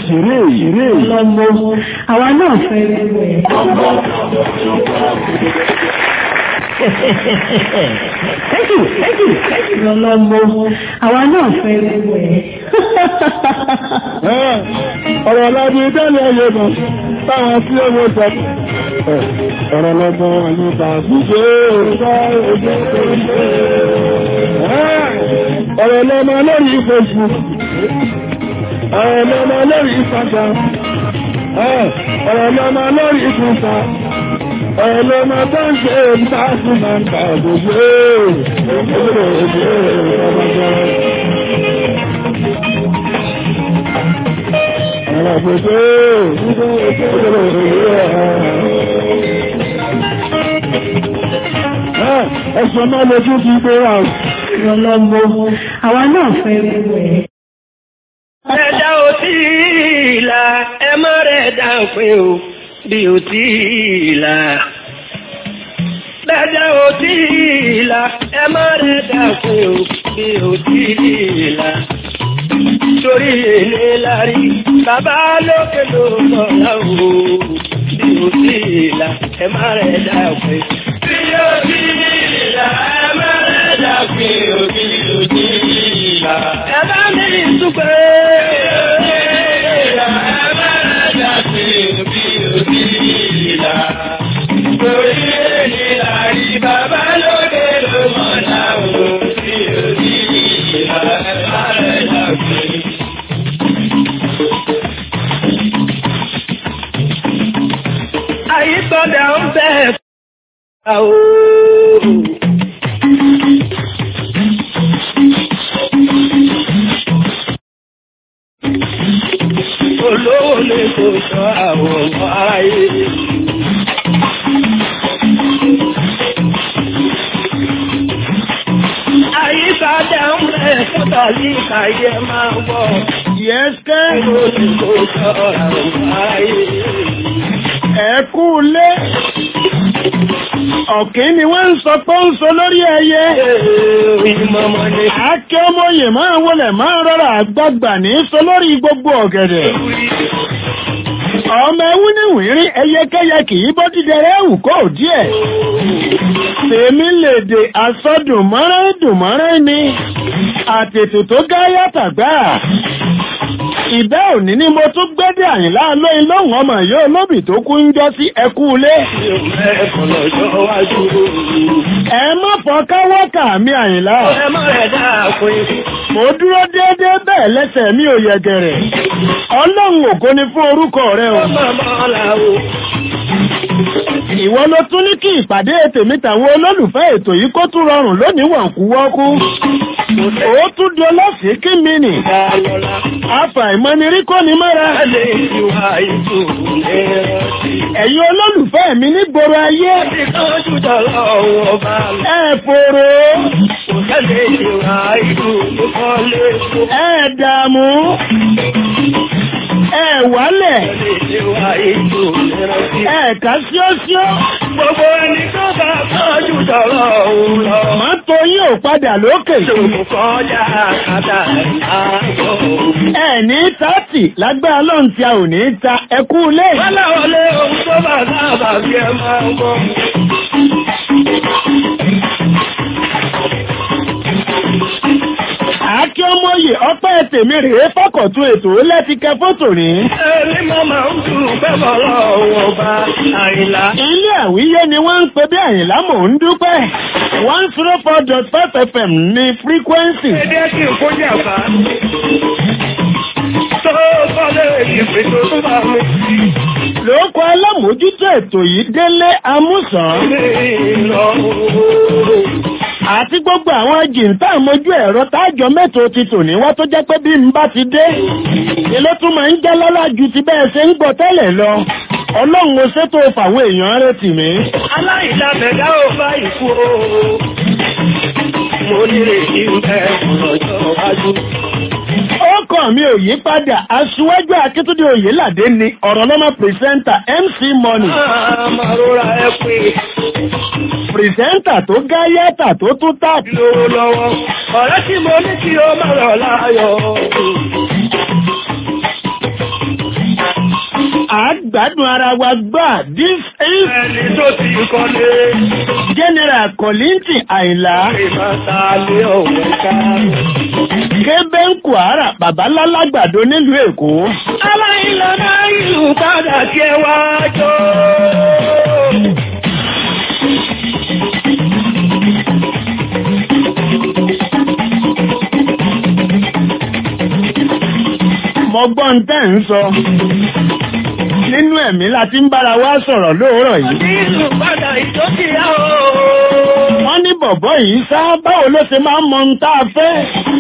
ṣeré ìrè. Lọ́mọ, àwa náà fẹ́ gbogbo ẹ̀. Thank you, thank you, thank you. Lọ́lọ́mọ, àwa náà fẹ́ gbogbo ẹ̀. ọ̀rọ̀ ọlọ́dún tẹ́lẹ̀ ẹyẹ mọ̀ táwọn tí ó mọ́ sọ ọ̀rọ̀ lọ́gbọ́n nípa ṣíṣe ọ̀rọ̀ lọ́mọ lórí Facebook ọ̀rọ̀ lọ́mọ lórí Instagram ọ̀rọ̀ lọ́mọ lórí Twitter ọ̀rọ̀ lọ́mọ tó ń ṣe ìtàkùn máa ń ta òdòdó Ẹ̀sùn máa lè tún ti gbé wà. Lọ́lọ́mọ, àwa náà fẹ́ gbogbo ẹ̀. Ẹ̀dá ò tí ìlà, ẹ má rẹ̀ dá pé o, bí ò tí ìlà. Ẹ̀dá ò tí ìlà, ẹ má rẹ̀ dá pé o, bí ò tí ìlà. Torí èlé lárí, bàbá lókè ló sọ̀rọ̀ o, bí ò tí ìlà, ẹ má rẹ̀ dá pé. Bí ò tí ìlà, ẹ má rẹ̀ dá pé o, bí ò tí ìlà. Ẹ bá mi dúpẹ́. Àyípadà ń bẹ̀ àwọn. olówó lè kó sọ àwọn ọmọ ayé. Àyípadà ń bẹ̀ fúta ní kàyé máa wọ̀. Yẹ́sẹ́ Olówó lè kó sọ àwọn ọmọ ayé. ẹ̀kú lé. Ọ̀kín ni wọ́n ń sọ pé ń sọ lórí ẹyẹ. Ìmọ̀mọ̀ ni Akẹ́ ọmọye máa wọlé máa rọra àgbàgbà ní sọ lórí gbogbo ọ̀gẹ̀dẹ̀. Ọmọ ẹwú ní wìnrí ẹyẹkẹyẹ kì í bọ́ dídẹrẹ́ ẹ̀wù kó díẹ̀. Tèmi lè dè asọ́dùnmọ́rẹ́ dùnmọ́rẹ́ ni. Àtètò tó gá yàtàgbà. Ìbẹ́ òní ni mo tún gbẹ́dẹ̀ àyìnlá lóyún lóhùn ọmọ yóò lóbì tó kú ń jọ sí ẹkú ilé. mi ò mẹ́kọ̀ọ́ lọ́jọ́ wájú. Ẹ má fọ́ká wọ́kà mi àyìnlá. Ẹ má rẹ̀ dáa pé Mo dúró déédéé bẹ́ẹ̀ lẹ́sẹ̀ mi ò yẹgẹrẹ. Ọlọ́run ògo ni fún orúkọ rẹ o. ó máa mọ́ làwọ̀. Ìwọ ló tún ní kí ìpàdé tèmi tàwọn olólùfẹ́ ètò yìí kó tún rọrùn lónìí wọ̀nkú wọ́kú. Ó tún di ọlọ́sìn kí mi nì. Dálọ́lá. Àfàìmọ́nirí kò ní mọ́ra. Ẹlẹ́ ìwà ìtò ẹ̀rọ̀tì. Ẹ̀yin olólùfẹ́ mi ní gbòòrò ayé. Ti tọ́jú dọ̀lọ́ ọba lọ. Ẹ fòrò. Kò tẹ́lẹ̀ ìwà ìtò ìkọ́lé tó. Ẹ dààmú. Ẹ wálẹ̀. Tẹ́lẹ̀ ìwà ìtò ẹ̀rọ̀tì. Ẹ kà síọ́síọ́. Gbogbo ẹni tó bá tọ́jú dọ̀lọ́ òun lọ. Mọ́tò yín ò padà lókè. Ṣòkò kọjá kàtà àgbọ̀. Ẹ ní tààtì lágbára lọ́n tí a ò ní ta ẹkú ilé. Wọ́lá wọlé ohun tó bá sábà bí ẹ máa ń gbọ́. Àákí ọmọye ọpẹ́ tèmi rèé fọ́kọ̀tún ètò lẹ́tíkẹ́ fótò ní. Ẹni máa máa ń dùn bẹ́bọ̀ lọ́wọ́ bá àìlá. Ilé àwíyé ni wọ́n ń pe bí àyìnlá mò ń dúpẹ́. one zero four dot five FM ní frequency. Ẹdí kí n kó jàpá. Tó kọ́lé ìpè tó tún bá mi Lóko alámòójútó ètò yìí délé amúsàn. sí lọ. Àti gbogbo àwọn jìntà mojú ẹ̀rọ tájọ mẹ́tò ti tò ní wá tó jẹ́ pé bí n bá ti dé. Ilé tún máa ń jẹ́ lọ́lá ju ti bẹ́ẹ̀ ṣe ń gbọ́ tẹ́lẹ̀ lọ. Ọlọ́run ó ṣètò fàwọn èèyàn retí mi. Aláìlábẹ̀dá ò bá ìkú o. Mo nírètí ń bẹ ọ̀rọ̀jọ́ wájú. Ọkọ̀ mi ò yí padà, aṣíwájú Akíntúndé Oyèládé ni ọ̀rọ̀ lọ́mọ pìrìsẹ́ńtà MC Money. Máa rọra ẹ pé Pìrìsẹ́ńtà tó gáyẹ́tà tó tún tàbí. lówó lọ́wọ́. Ọ̀rẹ́ tí mo ní kí o máa rọ̀ láyọ̀. gbádùn ara wa gbà this is Ẹni tó ti kọ́lé. general Kollington Àyìnlá Ìmọ̀ta lé òun ká. kébé ń kwara babalálágbàdo nílùú èkó Aláìlọ́nà ìlú padà kí ẹ wá jó. mọgbọ́n tẹ́ ń sọ nínú ẹ̀mí láti ń bára wa sọ̀rọ̀ lóòrọ̀ yìí Ìlú padà ìjọ́kìá o. wọ́n ní bọ̀bọ́ yìí sá báwo ló ṣe máa ń mọ ohun tá a fẹ́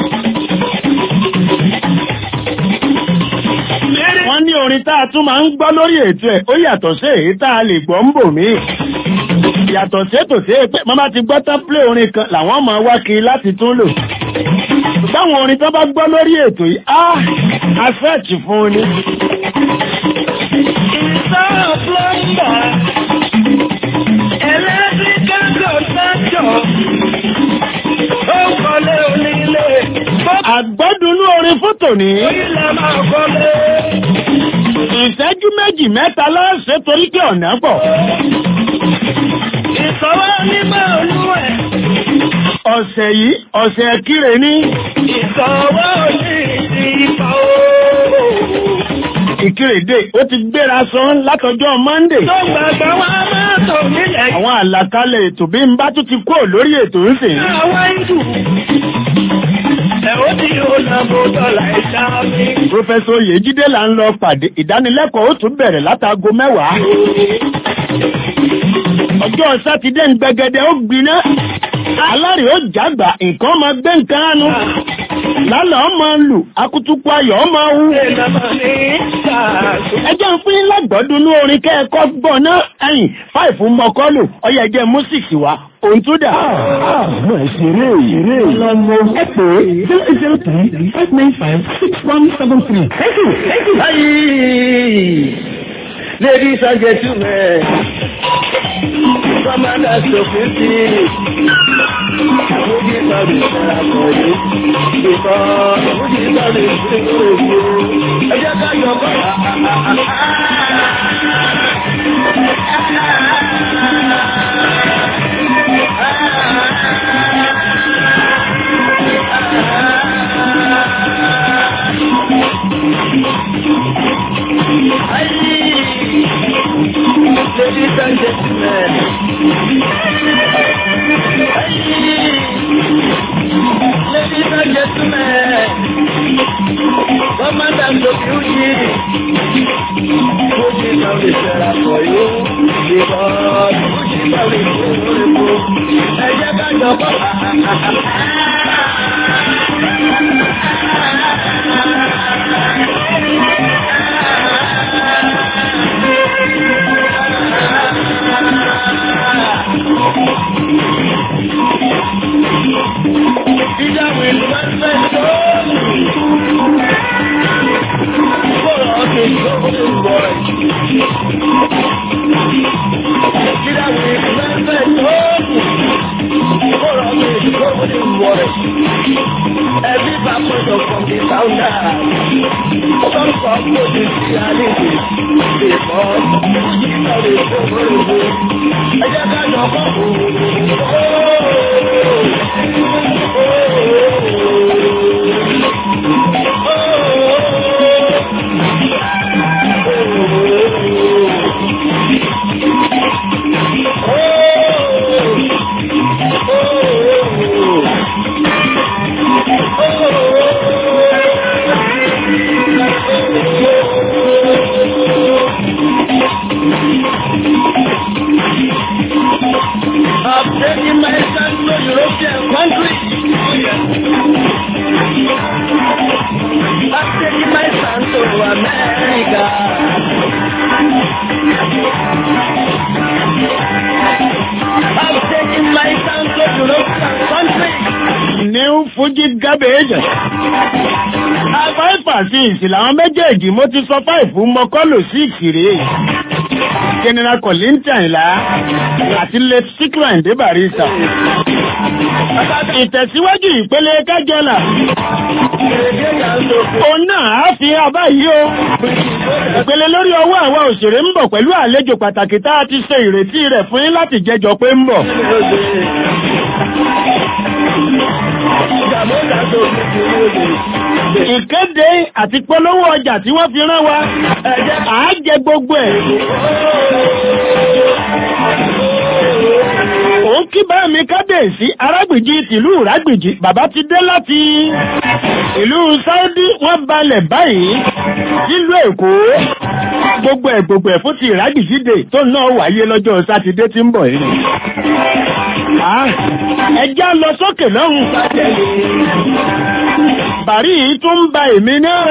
wọ́n ní orin tá a tún máa ń gbọ́ lórí ètò ẹ̀ ó yàtọ̀ sí èyí tá a lè gbọ́ ń bò mí yàtọ̀ sí ètò sí pé màmá ti gbọ́ tán plé orin kan làwọn máa wá kiri láti tún lò báwọn orin tó bá gbọ́ lórí ètò yìí á a fẹ́ẹ̀tì fún un ni Ìsọ́ plọ́mbà. Ẹlẹ́tíríkà kọ̀ńtàjọ̀. Ó ń kọ́lé onílé. àgbọ́dúnú orin fún tòní Orílẹ̀ máa kọ́lé. ìṣẹ́jú méjì mẹ́ta lọ́sẹ̀ torí pé ọ̀nà pọ̀ Ìsọ̀wọ́ nígbà olúwẹ̀. ọ̀sẹ̀ yìí ọ̀sẹ̀ kíre ní Ìsọ̀wọ́ ní ìdí ipa o. ìkírèdè ó ti gbéra sán látọjọ́ monday Tó gbàgbà wá máa tò nílẹ̀. àwọn àlàkalẹ̀ ètò bí n bá tún ti kúrò lórí ètò ń sìn Àwọn ìlú. Ẹ̀ ó ti yóò nà bó dọ̀là ìjà mi. Prọfẹsọ Oyèjídé là ń lọ pàdé ìdánilẹ́kọ̀ọ́ ó tún bẹ̀rẹ̀ látago mẹ́wàá. Ọjọ́ Sátidé ń gbẹgẹdẹ ó gbiná. Alárè ó jágbà nǹkan máa gbé nǹkan ánu. Lálẹ́ ọmọ lù, akutuku ayọ̀ ọmọ wú. Ìlànà ní ìtàkùn. Ẹjẹ́ ń fún yín lágbọ́dún ní orin kẹ́ẹ̀kọ́ gbọ́ náà. Ẹ̀yìn fáìfù mọ́kọ́lù, ọyẹ ẹjẹ́ músìkì wa, òun tún dà. Àmọ́ ìṣeré ìṣeré. Lọ́mọ ẹ pé zero eight zero three five nine five six one seven three. Thank you, thank you. Ayi, ladies and gentlemen, commanders of the city, Mojí sọ̀rọ̀ ìṣẹ̀lẹ̀ àkọ́yé, ìkọ́ Mojí sọ̀rọ̀ ìṣẹ̀lẹ̀ òkú, ẹ jẹ́ ká yọ bọ́. Ladies and gentlemen, ladies and gentlemen, commanders of duty, Mojí sọ̀rọ̀ ìṣẹ̀lẹ̀ àkọ́yé, ìkọ́ Mojí sọ̀rọ̀ ìṣẹ̀lẹ̀ òkú, ẹ jẹ́ ká yọ bọ́. Ìjáwé ìlú ẹgbẹ́ tó kọ̀rọ̀ ọ̀sẹ̀ tó ń bọ̀ ẹ̀. Ìjáwé ìlú ẹgbẹ́ tó kọ̀rọ̀ ọ̀sẹ̀ tó ń bọ̀ ẹ̀. Ẹbí bá pọ̀jọ̀ from the founder. Some come to the reality. Because ìjìnlẹ̀ lè tó gbòòrò. Ẹ jẹ́ ká jọ kọ́ I'm taking my son to European country. I'm taking my son to America. I'm taking my son to European country. New Fuji Garbage. Fáìfà sí ìsìn làwọn méjèèjì mo ti sọ fáìfù mọ́kọ́lù sí ìkìrè. General Kollington Àyìnlá àti late Sikran Dé Barrister. ìtẹ̀síwájú ìpele kájọlà òun náà á fi abá yìí o ìpele lórí ọwọ́ àwọn òṣèré ń bọ̀ pẹ̀lú àlejò pàtàkì tá a ti ṣe ìrètí rẹ̀ fún yín láti jẹjọ pé ń bọ̀. ìkéde àti polówó ọjà tí wọ́n fi rán wa àá jẹ gbogbo ẹ̀. òun kí bá mi kábíyèsí arágbìjì tìlú ìrágbìjì bàbá ti dé láti ìlú Saudi wọ́n balẹ̀ báyìí nílùú Èkó gbogbo ẹ̀ gbogbo ẹ̀ fún ti ìrágbìjì dè tó náà wáyé lọ́jọ́ sátidé tí ń bọ̀ yìí. ẹjá lọ sókè lọ́hùn. bàrí yìí tún ń ba èmi náà.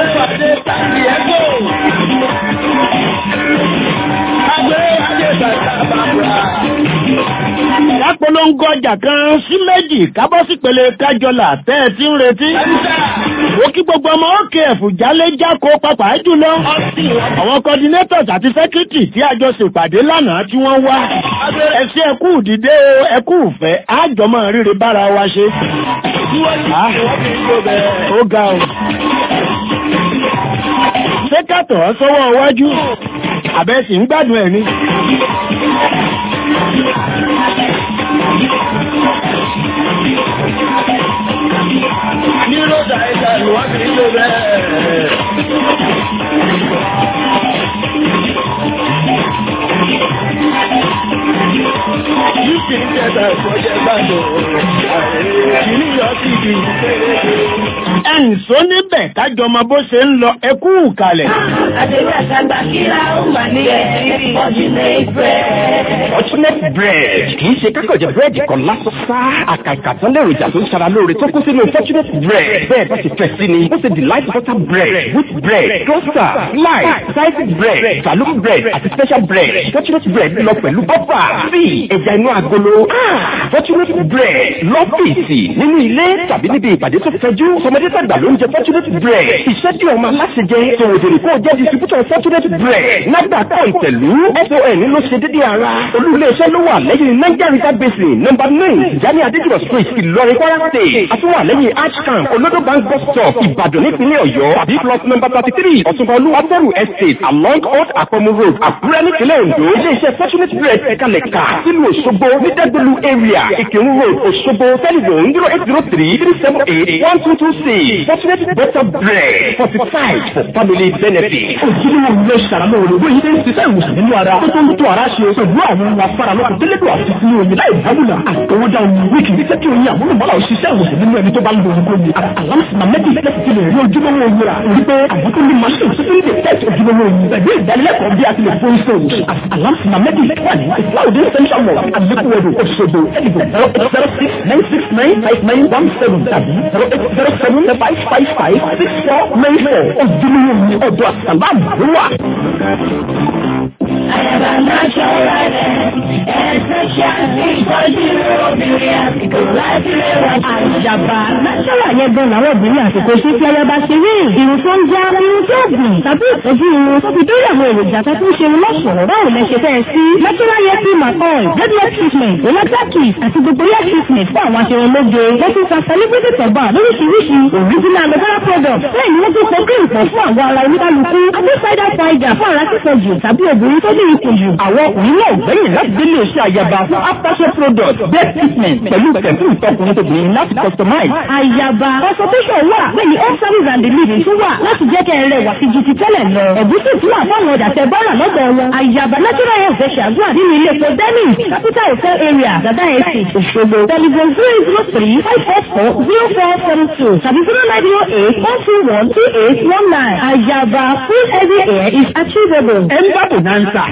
Lápolongo ọjà kan sí méjì kábọ́ sí pele kájọlà tẹ́ ẹ ti ń retí. Ó kí gbogbo ọmọ òkè ẹ̀fù jálé jáko papà jùlọ. Àwọn coordinators àti secretary tí a jọ ṣèpàdé lánàá tí wọ́n wá. Ẹsẹ̀ ẹkú dìde o, ẹkú ìfẹ́, àjọmọ̀ ríre bára wa ṣe. Ó ga o. Ṣé kàtọ̀ sọ́wọ́ iwájú? Àbẹ̀sì ń gbádùn ẹ̀ ni. Ní Rọ́dà ẹ̀ka ìwádìí ló bẹ́ẹ̀. Yíṣì ń jẹta ìfọ́jẹ́ gbàdọ̀. Kìíní yọ sí ibi ìpele. Ẹ̀ǹsó níbẹ̀ kájọ ọmọ bó ṣe ń lọ ẹkú kalẹ̀. Àdéhùn àtàgbà kíra ó mà ní ẹ̀rí Fortunate bread. Fortunate bread kì í ṣe kákọ̀jẹ̀ búrẹ́dì kan lásán sá. Àkàkà tán lèròjà tó ń ṣara lóore tó kún sínú Fortunate bread. Bẹ́ẹ̀ bá ti fẹ́ sí ni, ó ṣe delight butter bread, wheat bread, toaster, slice, sliced bread, saloon bread àti special bread. Fortunate bread lọ pẹ̀lú bọ́fà, tíì, ẹja inú agolo. Ah, Fortunate bread lọ́fíìsì nínú ilé tàbí níbi ìpàdé tó fẹjú. Sọmọdé tàgbà ló ń jẹ Fortunate bread. Iṣẹ́ tí ọmọ aláṣẹ jẹ, tòwòdèrè kó jẹ́ distributor Fortunate bread. Nágbà kọ́ ìtẹ̀lú, SON ló ṣe dédé ara. Olú-ilé-iṣẹ́ ló wà lẹ́yìn Niger River Basin, number nine, Jani Adéjùmọ̀ street, Ìlọrin, Kwara State. Àtúwà lẹ́yìn Arch Camp, Olodo Bank bus stop, Ìbàdàn nípínlẹ̀ Ọ̀yọ́. Tàbí plot number thirty three, Ọ̀túnba Olúwàbẹ̀rù estate, along Old Akọmu road, Àkúrẹ́ nípínlẹ̀ Ondo. Ilé-iṣẹ́ Fortunate bread ẹ̀kalẹ̀ kà sílùú Òṣogbo ní Dẹ́gbẹ̀lú area, Ìkírun road, Òṣogbo, telephone zero eight zero three three seven eight one two two six. Fortunate butter bread, fortified for family benefit. ojúlówó ilé ṣàrànlọ́ olùgbé yìí ní ṣiṣẹ́ ìwòsàn nínú ara tó tó ń tó ara ṣe pẹ̀lú àwọn ohun afárá lọ́kùn tẹ́lẹ̀dọ̀ àti fún oyin láì dábùlà àtọwọ́dá oyin wíkì ní sẹ́kì oyin àmúlùmọ́lá òṣìṣẹ́ ìwòsàn nínú ẹni tó bá ń lo oyin kóni alámsìmá mẹ́tì lẹ́sì ti lè rí ojúlówó oyin rà rí pé àwọn tó ní machine tó ń detect ojúlówó oyin pẹ̀lú ìdánilẹ́kọ̀ọ́ bí a ti lè fún iṣẹ́ alámsìmá mẹ́tì wà ní ìfúláwùdí central mall àlékúwẹ̀dù òṣogbo ẹ̀dìbò zero eight zero six nine six nine five nine one seven tàbí zero eight zero seven five five five six four nine four ojúlówó oyin ọ̀dọ̀ àsàlámù ló wà. Àyàbá natural ẹ̀ẹ́dẹ́gbẹ̀ṣà ìtọ́jú obìnrin àsìkò láti rẹwà. Àjàbá natural yẹn gan làwọn obìnrin àsìkò sí tí ayaba ṣe rí irun tó ń já irun tó gùn tàbí ìtọ́jú irun tó fi dórí àwọn èròjà tó tún ṣe irun lọ́sọ̀rọ̀ báwo lẹ ṣe fẹ́ sí. Natural hair cream àkọ́ọ̀l, dreadlock treatment, relaxer kit àti gbogbo hair treatment fún àwọn aṣerunlóge. Wọ́n tún ta celebrity tọ̀gbà lóríṣiríṣi original aloe product. Bẹ́ẹ̀ ni wọ́n tún pọ̀ cream pọ̀ fún àwọn ara oníkálukú. Àti cider powder fún ara sísọ jù tàbí obìnrin tó ní ikùn jù. Àwọn ọkùnrin náà gbẹ̀yìn láti délé iṣẹ́ àyàbá fún aftershave product best treatment pẹ̀lú pẹ̀lú ìtọkùnrin tóbìnrin láti customize. Àyàbá consultation wà lẹ́yìn home service and delivery tún wà láti jẹ́ kẹ́ ẹ rẹwà sí ju ti tẹ́lẹ̀ lọ. Ẹ̀gúsí tún wà fáwọn ọjà tẹ bọ́rà lọ́dọ̀ wọn. Àyàbá natural health fẹ́ ṣàdúrà nínú ilé epo Dennis capital hotel area Dada Estate Òṣogbo. Telephone zero zero three five four four zero four seven two tàbí zero nine zero eight one two one two eight one nine. Àyàbá full heavy hair is achievable. Ẹ ń bá bonanza.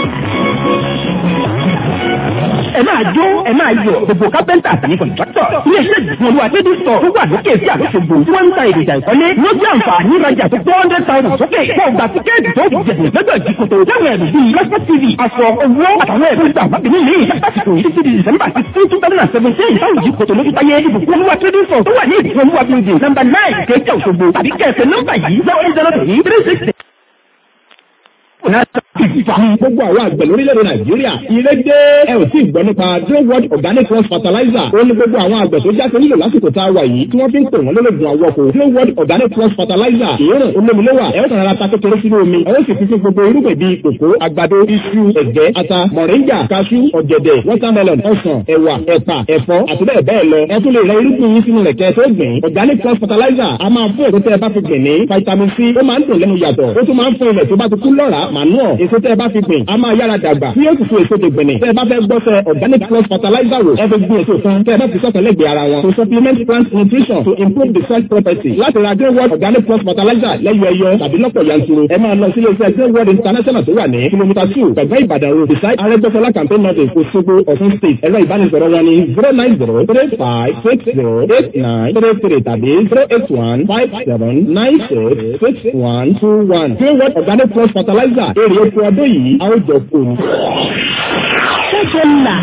Ẹ máa jó, ẹ máa yọ̀, gbogbo kápẹ́ntà àtàní kọ̀ǹtráktọ̀. Ilé-iṣẹ́ ìgbìmọ̀ olúwa tẹ́bí sọ tó wà lókè sí àlóṣogbo tí wọ́n ń ta èròjà ìkọ́lé. Ló jẹ́ àǹfààní ìrajà tó four hundred thousand sókè. Wọ́n gba tíkẹ́ẹ̀tì tó ti jẹ̀bù lọ́jọ́ ìdíkòtò. Láwọn ẹ̀rù bíi Lọ́sọ̀ TV, aṣọ, owó àtàwọn ẹ̀rù ìgbà wábí nílé. Lásìkò yìí títí di December sixteen two thousand and seventeen. Táwọn ìdíkòtò ló fi táyé ìbùkún olúwa tẹ́bí sọ tó wà ní ìdíkòtò olúwa building number nine kéèké Òṣogbo tàbí kẹ̀kẹ́ nọ́mbà yìí zero eight zero three three six Gbogbo àwọn àgbẹ̀ lórílẹ̀-èdè Nàìjíríà, ire dé ẹ ò tí ì gbọ́ nípa Green World Organic Cross Fertilizer. Ó ní gbogbo àwọn àgbẹ̀ tó jáde nílò lásìkò tá a wà yìí tí wọ́n fi ń pè wọ́n lólógun àwọ̀kọ̀. Green World Organic Cross Fertilizer. Ìrìn olómi ló wà. Ẹ ó tàrà ta kékeré sínú omi. Ẹ ó sì fi fún gbogbo irúgbìn bíi kòkó, àgbàdo, iṣu, ẹ̀gẹ́, ata, mọ̀ríńgà, kaṣú, ọ̀gẹ̀dẹ̀, watermelon, ọsàn, ẹ̀wà, ẹ̀pà, ẹ̀fọ́ àti bẹ́ẹ̀ bẹ́ẹ̀ lọ. Ẹ tún lè rẹ irúgbìn yín sínú rẹ̀ kẹ́ tó gbìn. Organic Cross Fertilizer a máa fún èso tẹ́ ẹ bá fi gbìn ní vitamin C. Ó máa ń dùn lẹ́nu yàtọ̀. Ó tún máa ń fún ilẹ̀ tó bá ti kú lọ́ràá manure. Èso tẹ́ ẹ bá fi gbìn a máa yára dàgbà. Tí yóò sì fún èso dègbìnì. Tẹ́ ẹ bá fẹ́ gbọ́sẹ̀ Organic Cross Fertilizer wò. Ẹ fi gbìn èso kan. Tẹ́ ẹ bá fi sọ̀tọ̀ lẹ́gbẹ̀ẹ́ ara wọn. To supplement plant nutrition to improve the soil property. Láti ra Green World Organic Cross Fertilizer lẹ́yọ ẹyọ tàbí lọ́pọ̀ yanturu. Ẹ máa lọ sí ilé-iṣẹ́ Green World International tó wà ní kìlómítà two gbẹ̀gbẹ́ Ìbàdàn road beside Arẹ́gbẹ́sọlá campaign notice Òṣogbo Ọ̀ṣun state. Ẹ̀rọ ìbánisọ̀rọ̀ wọn ni zero nine zero three five six zero eight nine three three tàbí zero eight one five seven nine six six one two one. Green World Organic Cross Fertilizer èrè oko ọdún yìí a ó jọ fún un. Ṣéṣe là.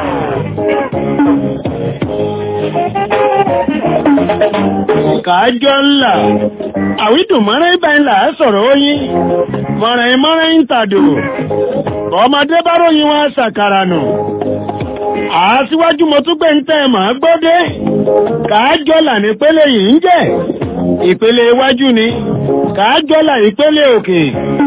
Kàájọ́ ńlá. Àwídùn mọ́rẹ́ ibà ńlá sọ̀rọ̀ oyin. Mọ̀rẹ̀ mọ́rẹ́ ń tàdò. Ọmọdé bá ròyìn wọn ṣàkàrà nù. Àásíwájú mo tún gbé ń tẹ́ màá gbọ́dé. Kàájọ́ là nípele yìí ń jẹ́. Ìpele iwájú ni. Kàájọ́ là ìpele òkè.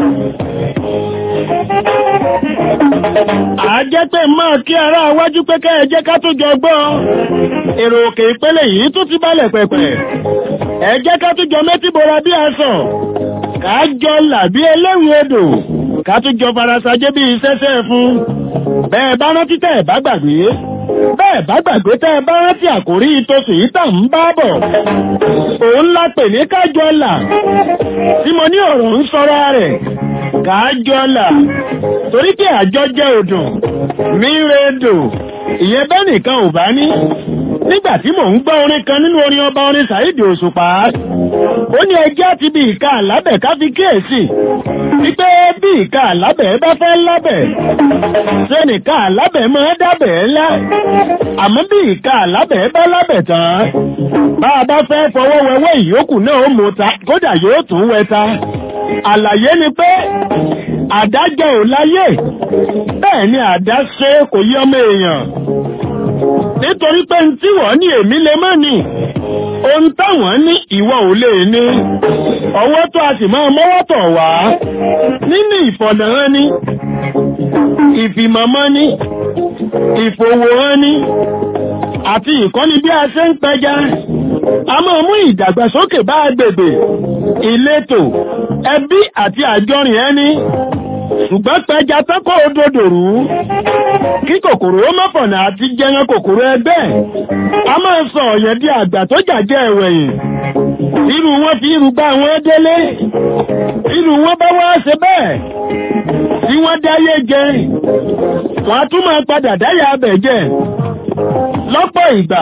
Àjẹ́ pé máa kí ara wájú pé kẹ́ ẹ jẹ́ ká tó jọ gbọ́. Èrò òkè ìpele yìí tún ti balẹ̀ pẹ̀pẹ̀. Ẹ jẹ́ ká tó jọ méjì bora bí aṣọ. Ká jọ là bí eléwì odò. Ká tó jọ farasajé bí sẹ́sẹ́ fún. Bẹ́ẹ̀ bá rántí tẹ́ ẹ̀ bá gbàgbé. Bẹ́ẹ̀ bá gbàgbé tẹ́ ẹ bá rántí àkórí ìtòsí yìí tà ń bá bọ̀. Òun la pè ní kájọ là. Tí mo ní ọ̀rọ̀ ń sọ́ra rẹ̀ kájọ́là torí pé àjọ jẹ́ odò míredò ìyẹn bẹ́ẹ̀ nìkan ò bá ní nígbà tí mò ń gbọ́ orin kan nínú orin ọba orin Saheed Òṣùpá ó ní ẹjẹ́ àti bí ìka àlábẹ̀ ká fi kíyèsí wípé bí ìka àlábẹ̀ bá fẹ́ lábẹ̀ ṣé nìka àlábẹ̀ máa dábẹ̀ ńlá àmọ́ bí ìka àlábẹ̀ bá lábẹ̀ tán bá a bá fẹ́ fọwọ́ wẹwẹ́ ìyókù náà ó mú ta kódà yóò tún wẹta àlàyé ni pé àdájọ́ ò láyé bẹ́ẹ̀ ni àdá ṣe kò yí ọmọ èèyàn nítorí pé tí wọ́n ní èmi lè mọ́ ni ohun táwọn ní ìwọ ò lè ní ọwọ́ tó a sì máa mọ́wọ́ tọ̀ wá nínú ìfọ̀dàrán ni ìfìmọ̀mọ́ ni ìfòwòrán ni àti ìkọ́ni bí a ṣe ń pẹja a máa mú ìdàgbàsókè bá agbègbè ìletò ẹbí àti àjọrìn ẹni ṣùgbọ́n pẹja tọ́kọ̀ òdòdó rú kí kòkòrò ó mọ́fọ̀nà àti jẹran kòkòrò ẹgbẹ́ a máa sọ ọ̀yẹ́ di àgbà tó jàjẹ́ ẹ̀wẹ̀yìn irú wọn fi irú gbá wọn délé irú wọn bá wá ṣe bẹ́ẹ̀ tí wọ́n dáyé jẹ wọ́n á tún máa padà dáyà abẹ̀ jẹ lọ́pọ̀ ìgbà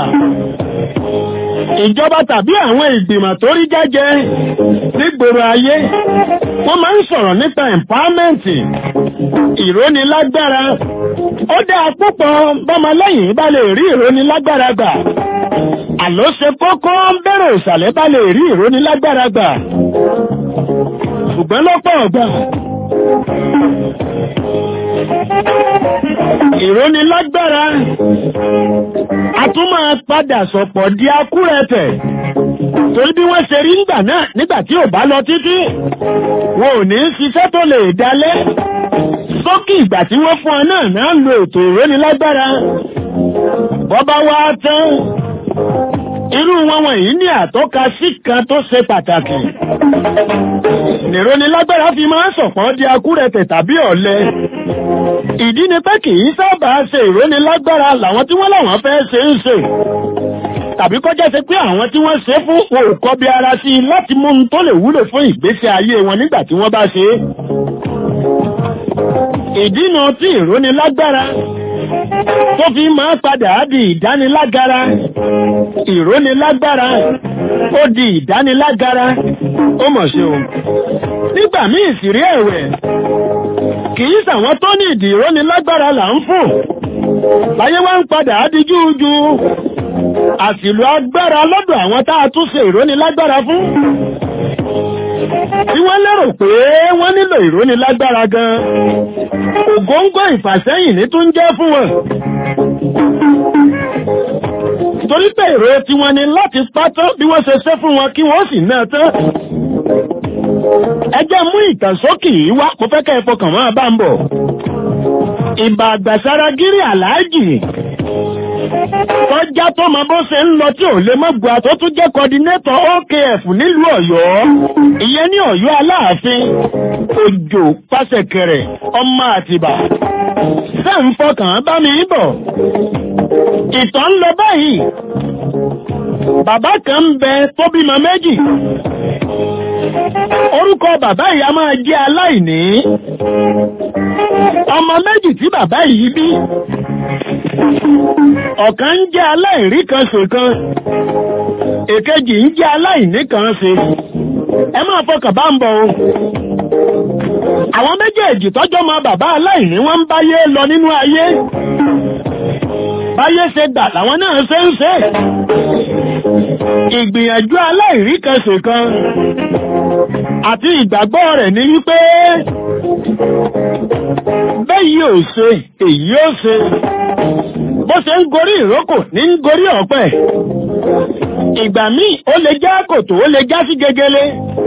ìjọba tàbí àwọn ìgbìmọ̀ tó rí jájẹ nígboro ayé wọ́n máa ń sọ̀rọ̀ nípa empowerment ìrónilágbára ó dáa púpọ̀ bọ́mọlẹ́yìn bá lè rí ìrónilágbára gbà àló ṣe kókó bẹ̀rẹ̀ ìsàlẹ̀ bá lè rí ìrónilágbára gbà ṣùgbọ́n lọ́pọ̀ ọ̀gbà ìrónilágbára a tún máa padà sọ̀pọ̀ di akúrẹ̀tẹ̀ torí bí wọ́n ṣe rí nígbà náà nígbà tí ò bá lọ títí wọn ò ní ṣiṣẹ́ tó lè dalẹ̀ sókè ìgbà tí wọ́n fún ọ náà náà lo ètò ìrónilágbára bọ́bá wá tán irú wọn wọ̀nyí ní àtọ́ka sí kan tó ṣe pàtàkì nìrónilágbára fi máa ń sọ̀pọ̀ di akúrẹ̀tẹ̀ tàbí ọ̀lẹ ìdí ni pé kì í sábà ṣe ìrónilágbára làwọn tí wọ́n láwọn fẹ́ ṣe ń ṣe tàbí kọjá ṣe pé àwọn tí wọ́n ṣe fún òkọ́ bí ara sí i láti mú un tó lè wúlò fún ìgbésí ayé wọn nígbà tí wọ́n bá ṣe é ìdínà tí ìrónilágbára tó fi máa padà di ìdánilágara ìrónilágbára ó di ìdánilágara ó mọ̀ ṣe o nígbà míì sì rí ẹ̀wẹ̀ kìí sàwọn tó ní ìdí ìrónilágbára là ń fún láyé wá ń padà di júújú àsìlò agbára lọ́dọ̀ àwọn tá a tún ṣe ìrónilágbára fún tí wọ́n lérò pé wọ́n nílò ìrónilágbára gan ògóńgó ìfàsẹ́yìn ní tún jẹ́ fún wọn torí pé èrò tí wọ́n ní láti pátọ́ bí wọ́n ṣe ṣe fún wọn kí wọ́n sì náà tán ẹjẹ́ mú ìtànsókè yìí wá kó fẹ́ kẹ́ ẹ fọkàn máa bá ń bọ̀ ìbà àgbàsára gírí àlájì tọ́já tó mọ bó ṣe ń lọ tí ò lè mọ́ gbà tó tún jẹ́ kọdínétọ̀ OKF nílùú Ọ̀yọ́ ìyẹn ní Ọ̀yọ́ Aláàfin Òjò Pàṣẹkẹrẹ ọmọ Àtìbà ṣé ń fọkàn bá mi bọ̀ ìtàn ń lọ báyìí bàbá kan ń bẹ tó bímọ méjì orúkọ bàbá yìí a máa jẹ́ aláìní ọmọ méjì tí bàbá yìí bí ọ̀kan ń jẹ́ aláìrí kan ṣèkan èkejì ń jẹ́ aláìní kan ṣe ẹ máa fọkàn bá ń bọ̀ o àwọn méjèèjì tọ́jọ́ mọ bàbá aláìní wọ́n ń báyé lọ nínú ayé báyé ṣe gbà làwọn náà ṣe ń ṣe ìgbìyànjú aláìrí kan ṣèkan àti ìgbàgbọ́ rẹ̀ ní wípé bẹ́yìí ò ṣe èyí ò ṣe bó ṣe ń gorí ìrókò ní ń gorí ọ̀pẹ ìgbà míì ó lè já kòtò ó lè já sí gegele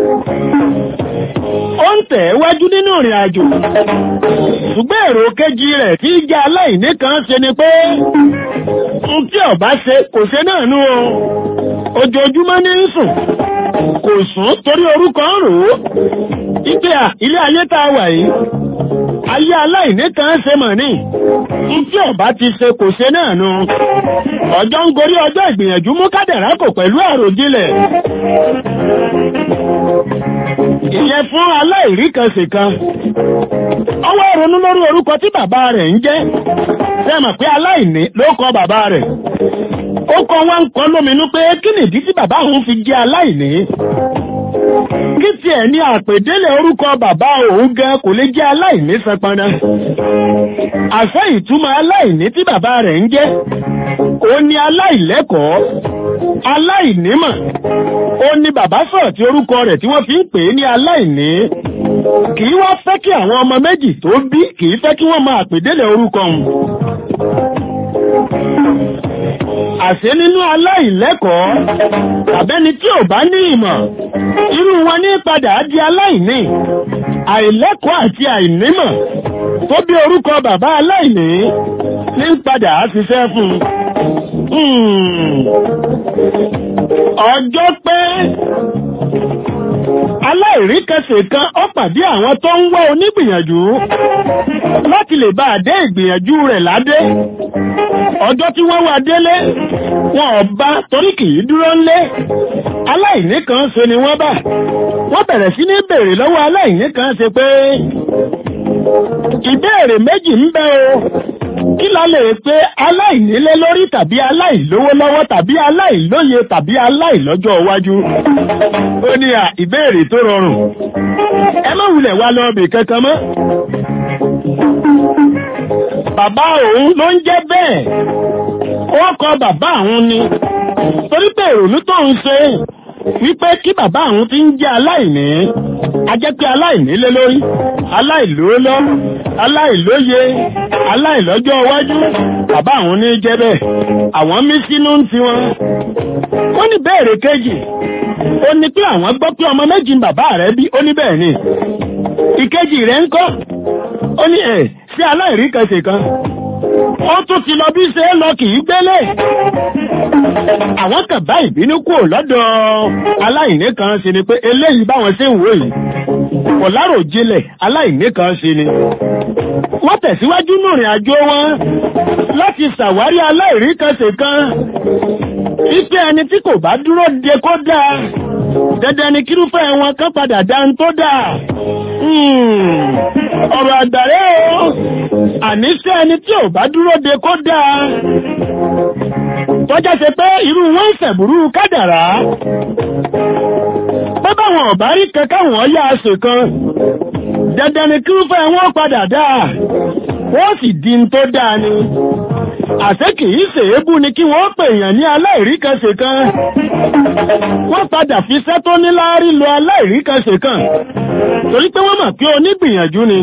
ó ń tẹ̀ wájú nínú ìrìn àjò ṣùgbọ́n èrò kejì rẹ̀ tí jẹ́ aláìní kan ṣe ni pé n tí ọba ṣe kò ṣe náà nú o ojoojúmọ́ ní ń sùn kò sùn torí orúkọ ń rò ó ìpè à ilé ayé tá a wà yìí ayé aláìní kan ṣe mọ̀ ní tí ọba ti ṣe kò ṣe náà nu ọjọ́ ń gorí ọjọ́ ìgbìyànjú mú kádàrá kò pẹ̀lú àròjinlẹ̀ ìyẹn fún aláìrí kan ṣe kan ọwọ́ ronú lórí orúkọ tí bàbá rẹ̀ ń jẹ́ sẹ́mọ̀ pé aláìní ló kọ bàbá rẹ̀ ó kọ wá ń kọ lóminú pé kí nìdí tí bàbá òun fi jẹ́ aláìní kí tiẹ̀ ní àpèdélé orúkọ bàbá òun gan kò lè jẹ́ aláìní sanpana àṣẹ ìtumọ̀ aláìní tí bàbá rẹ̀ ń jẹ́ ó ní aláìlẹ́kọ̀ọ́ aláìnímọ̀ ó ní bàbá sọ̀rọ̀ tí orúkọ rẹ̀ tí wọ́n fi ń pè é ní aláìní kì í wá fẹ́ kí àwọn ọmọ méjì tó bí kì í fẹ́ kí wọ́n máa pèdélé orúkọ òun àṣẹ nínú aláìlẹ́kọ̀ọ́ tàbẹ́ni tí ò bá ní ìmọ̀ irú wọn ní padà di aláìní àìlẹ́kọ̀ọ́ àti àìnímọ̀ tó bí orúkọ bàbá aláìní ní padà ṣiṣẹ́ fún ọjọ́ pé aláìríkẹsẹ̀ kan ó pàdé àwọn tó ń wá onígbìyànjú láti lè bá àdé ìgbìyànjú rẹ̀ ládé ọjọ́ tí wọ́n wá délé wọn ò bá torí kì í dúró ńlé aláìní kan ṣe ni wọ́n bá wọ́n bẹ̀rẹ̀ sí ní béèrè lọ́wọ́ aláìní kan ṣe pé ìbéèrè méjì ń bẹ o kí la lè pé aláìnílé lórí tàbí aláìlówó lọ́wọ́ tàbí aláìlóye tàbí aláìlọ́jọ́ iwájú ó ní à ìbéèrè tó rọrùn ẹ má wulẹ̀ wá lọ bì kankan mọ́ bàbá òun ló ń jẹ́ bẹ́ẹ̀ ó kọ bàbá òun ni torí pé ìrònú tó ń ṣe wípé kí bàbá òun ti ń jẹ́ aláìní a jẹ́ pé aláìní lé lórí aláìlóólọ́ aláìlóye aláìlọ́jọ́ iwájú bàbá àwọn ní jẹ́ bẹ́ẹ̀ àwọn mí sínú ń tiwọn ó ní bẹ́ẹ̀rẹ̀ kejì ó ní pé àwọn gbọ́ pé ọmọ méjì bàbá rẹ̀ bí ó ní bẹ́ẹ̀ ni ìkejì rẹ̀ ń kọ́ ó ní ẹ̀ sí aláìrí kẹsẹ̀ kan ó tún ti lọ bí ṣe é lọ kì í gbélé àwọn kan bá ìbínú kúrò lọ́dọ̀ aláìní kan ṣe ni pé eléyìí báwọn ṣe ń wò yìí kò láròjinlẹ̀ aláìní kan ṣe ni wọ́n tẹ̀síwájú nùrìn àjò wọn láti ṣàwárí aláìríkẹsẹ̀ kan wípé ẹni tí kò bá dúró de kó dáa dandan ni kírúfẹ́ wọn kan padà dá ń tó dáa ọ̀rọ̀ àgbàrẹ́ o àníṣẹ́ ẹni tí ò bá dúró de kó dáa tọ́já ṣe pé irú wọn ń ṣẹ̀bùrú kádàrá pé báwọn ọ̀bá rí kankan wọ́n yá aṣọ kan dandan ni kírúfẹ́ wọn padà dáa wọ́n sì di ń tó dáa ni àṣé kì í ṣèébú ni kí wọ́n pè èèyàn ní aláìríkanṣe kan wọ́n padà fi sẹ́tọ́ ní láárí lo aláìríkanṣe kan torí pé wọ́n mọ̀ pé onígbìyànjú ni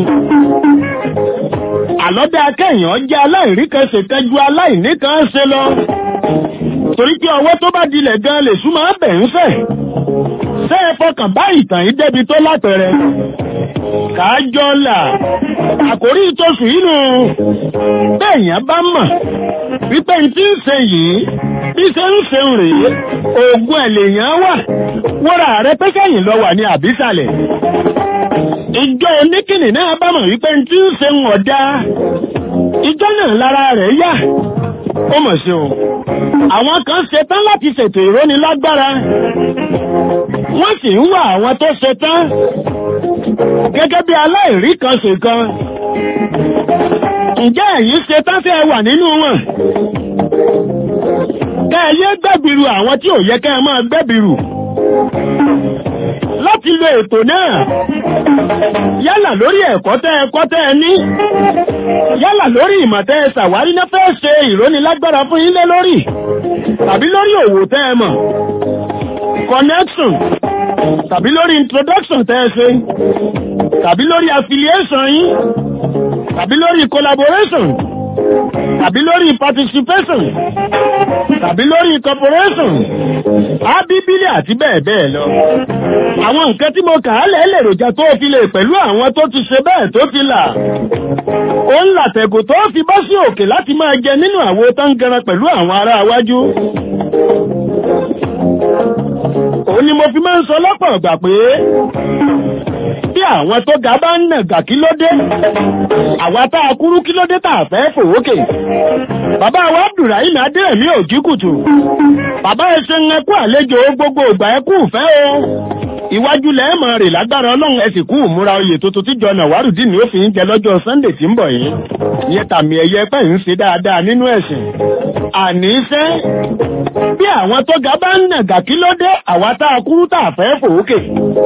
àlọ́dẹ akẹ́yàn jẹ́ aláìríkanṣe kan ju aláìní kan ṣe lọ torí pé ọwọ́ tó bá dilẹ̀ gan lè súnmọ́ bẹ̀ ń fẹ̀ ṣé ẹ fọkàn bá ìtàn yìí débi tó lápẹẹrẹ kájọ́là àkórí ìtòsù inú bẹ́ẹ̀yàn bá mọ̀ wípé n tí ń ṣe yìí bí ṣe ń ṣe ń rèé oògùn ẹ̀lẹ́yàn wà wọ́ra rẹ pé sẹ́yìn lọ wà ní àbísàlẹ̀ ìjọ oníkìnnì náà bá mọ̀ wípé n tí ń ṣe ń ọ̀dá ìjọ náà lára rẹ̀ yá ó mọ̀ sí o àwọn kan ṣetán láti ṣètò ìrónilágbára wọ́n sì ń wá àwọn tó ṣetán gẹ́gẹ́ bí aláìrí kan ṣe kan ǹjẹ́ ẹ̀yin ṣetán tẹ́ ẹ wà nínú wọn kẹ́ ẹ yé gbẹ́bìrù àwọn tí ò yẹ kẹ́ ẹ máa gbẹ́bìrù láti lo ètò náà yálà lórí ẹ̀kọ́ tẹ́ ẹ kọ́ tẹ́ ẹ ní yálà lórí ìmọ̀ tẹ́ ẹ ṣàwárí náà fẹ́ ṣe ìrónilágbára fún yín lé lórí tàbí lórí òwò tẹ́ ẹ mọ̀ connection tàbí lórí introduction tẹ́ ẹ ṣe tàbí lórí affiliation yín tàbí lórí collaboration tàbí lórí participation tàbí lórí corporation ábíbílì àti bẹ́ẹ̀ bẹ́ẹ̀ lọ. àwọn nǹkan tí mo kà á lẹ̀ lèròjà tó fi lè pẹ̀lú àwọn tó ti ṣe bẹ́ẹ̀ tó ti là. ó ń làtẹ̀kù tó fi bọ́ sí òkè láti máa jẹ nínú àwo tó ń gẹran pẹ̀lú àwọn ará iwájú. òun ni mo fi máa ń sọ lọ́pọ̀ ọ̀gbà pé bí àwọn tó ga bá ń nàgà kí ló dé àwa tá a kúrú kí ló dé tá a fẹ́ fòwókè bàbá wa Abdulrahim Adérẹ̀mí òjì kùtù bàbá ẹ ṣe ń ẹkú àlejò gbogbo ìgbà ẹkú fẹ́ o iwájú lẹ́ẹ̀mọ̀ rè lágbára ọlọ́run ẹ sì kú ìmúra oyè tuntun tíjọ Nàwárùdín ni ó fi ń jẹ lọ́jọ́ Sunday tí ń bọ̀ yìí ìyẹn tàmì ẹ̀yẹ pẹ́ ń ṣe dáadáa nínú ẹ̀sìn àníṣẹ́ bí àwọn tó ga bá ń nàgà kí ló dé àwa tá a kúrú tá a fẹ́ fòókè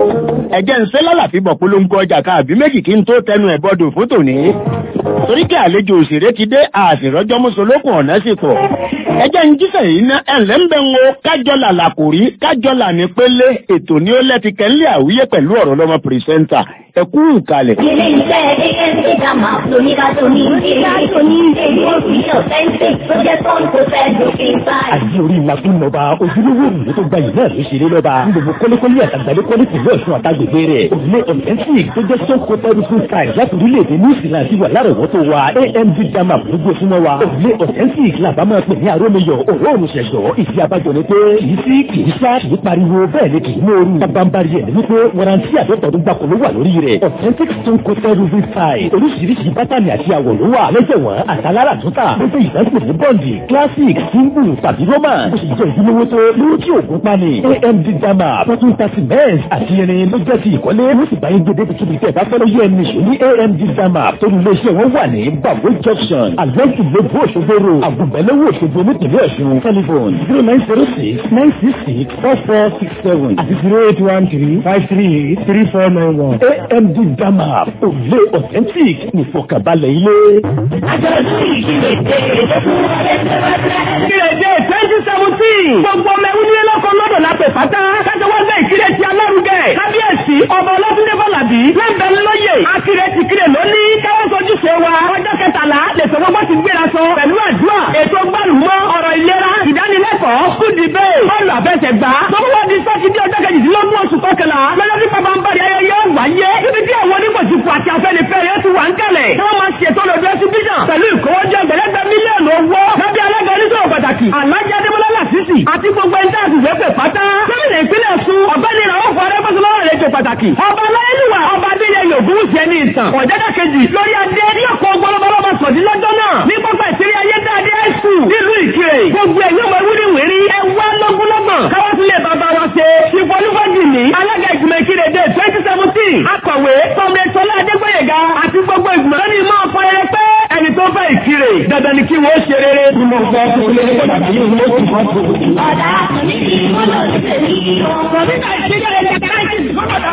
ẹ̀jẹ̀ ń ṣe lálàfi bọ̀ polongo ọjà káàbí méjì kí n tó tẹnu ẹ̀ bọ́dọ̀ fún tòní torí kí àlejò òṣèré ti dé àṣìrọ́jọ́ mùsùlùkùn ọ̀nà sì pọ̀ ẹjẹ́ ń jíṣẹ́ yìí ná ẹ̀ǹlẹ́ ń bẹ ń wo kájọlà làkòrí kájọlà ní pélé ètò ní ó lẹ́ti kẹ́ńlé àwíyé pẹ̀lú ọ̀rọ̀ lọ́mọ pìrìsẹ́ńtà ẹ̀kú ìkàlẹ̀. Ilé iṣẹ́ ANC Dama lóníkàtó ní ìdájọ́ ní èdè òfìṣẹ́ authentic tó jẹ́ tọ́ǹ tó fẹ́ lókè báyìí. àti orí ìlàkùn lọ́ba ojúlówó òrùlé tó gba yìí náà ló ṣeré lọ́ba ní gbogbo kọ́lékọ́lé àtàgbàlékọ́lé tìlú ọ̀ṣun àtàgbègbè rẹ̀ òrùlé authentic tó jẹ́ sọ́kò tẹ́rùsùn style láti orílẹ̀-èdè new zealand ti wà lárọ̀wọ́tò wa amd dama gbogbo súnmọ́ wa òrùlé authentic làbá máa pè ní arómiyọ̀ òróòrùn ṣẹ̀ṣọ́ ìfi abájọ ni pé kìí sí kìí sá kìí pariwo bẹ́ẹ̀ ni kìí móoru bábánbárì ẹ̀ ní wípé warranty àtọ́tọ̀dún gbàkó ló wà lórí rẹ̀ authentic stone coated roofing style oríṣiríṣi bátànì àti àwọ̀ ló wà lẹ́sẹ̀ wọn àtàlára tó tà ló fẹ́ ìdásílẹ̀ ní bọ́ǹdì classic single tàbí roman bó ṣe jẹ́ ìdílówó tó lówó tí òògùn pani amd dama tó tún ta cement àti irin ló jẹ́ ti ìkọ́lé ló sì bá yín gbé débi kíbi tẹ́ ẹ bá fẹ́ lóye ẹni ṣò ní amd dama tó ní iléeṣẹ́ wọn wà ní babo junction alẹ́sì lóbú òṣogbo ro àgùnbẹ́lẹ́wò òṣogbo nípìnlẹ̀ ọ̀ṣun telephone zero nine zero six nine six six four four six seven àti zero eight one three five three eight three four nine one amd dama òrùlé authentic nìfọkànbalẹ̀ ilé. Àjọ̀dún ìdílé tẹ̀lé tó fún wa lẹ́sẹ̀ wá sẹ́yìn. Ìrèdè twenty seventeen. Gbogbo ọmọ ẹ̀wú nílé lọ́kọ̀ lọ́dọ̀ lápẹ̀ pátá. Kájọ wá gbé ìkírè ti alárugẹ. Kábíyèsí ọba Ọlọ́túndé Bọ́làbí. Lẹ́bẹ̀ lóye. Akírè ti kírè lónìí. Káwọ́ sojú ṣe wa. Ọjọ́ kẹtàlá lètò gbogbo ti gbéra sọ. Pẹ̀lú àdúrà. Ètò gbàlùmọ́ ọ̀rọ̀ ìlera. Ìdánilẹ́kọ̀ọ́. Kúdì bẹ́ẹ̀. Bọ́ọ̀lù àfẹsẹ̀gbá. Tọ́wọ́ di sátidé ọjọ́ kejìdínlógún oṣù kọkànlá. Lọ́jọ́ tí bàbá ń bá ayẹyẹ wáyé. Níbi tí àwọn onígbòsífò àti afẹ́nifẹ́re yóò ti wà ń kalẹ̀. Tí wọ́n máa ṣètò lòdì ẹsibíṣàn. Pẹ̀lú ìkówójọ ẹgbẹ̀lẹ́gbẹ̀ mílíọ̀nù owó. Lábẹ́ alága oníṣòwò pàtàkì. Alájà Adébọ́lá Làṣìṣì àti gbogbo ẹni táàtì wẹ́pẹ̀ pátá. Gómìnà ìpínlẹ̀ Ọ̀ṣun ọ̀gbẹ́ni Ràwọ̀ Fọ́rẹ́ Bọ́sọ̀lọ́wọ́ rẹ̀ jẹ pàtàkì. Ọba Aláyélúwà ọba Adéyẹyè Ògúnwùsì ẹni ìtàn. Ọ̀jẹ́dá kejì lórí adé ní ọ̀pọ̀ ọgbọ́lọ́bọ́lọ́bọ sọ̀dí lọ́jọ́ náà. Ní pápá ìṣeré ayédáadé ẹ̀sùn nílùú Ìkirè. Gbogbo ẹ̀ yóò máa wúrí wèrí. Ẹ wá lọ́gbọ́lọ́gbọ̀n. Káwọ́ sílé bàbá wa ṣe. Ìfọlúfọ́jì ní alága ìgbìmọ̀ Ìkirè dé twenty seventeen. Akọ̀wé Tọ́mẹ̀tọ́lá Adégbòyèga àti gbogbo ìgbìmọ̀ lónìí máa fọ ẹrẹ pé ẹni tó fẹ́ Ìkirè dandan ni kí wọ́n ṣe rere. Bí mo gbọ́ tó lé pàtàkì yìí ló ti mọ́ tó. Ọ̀dà àtúnṣe ìmọ̀lẹ̀ òṣèlú. Kọ̀mítà ìṣẹ́jẹ́ ẹ̀jẹ̀ káyọ̀tì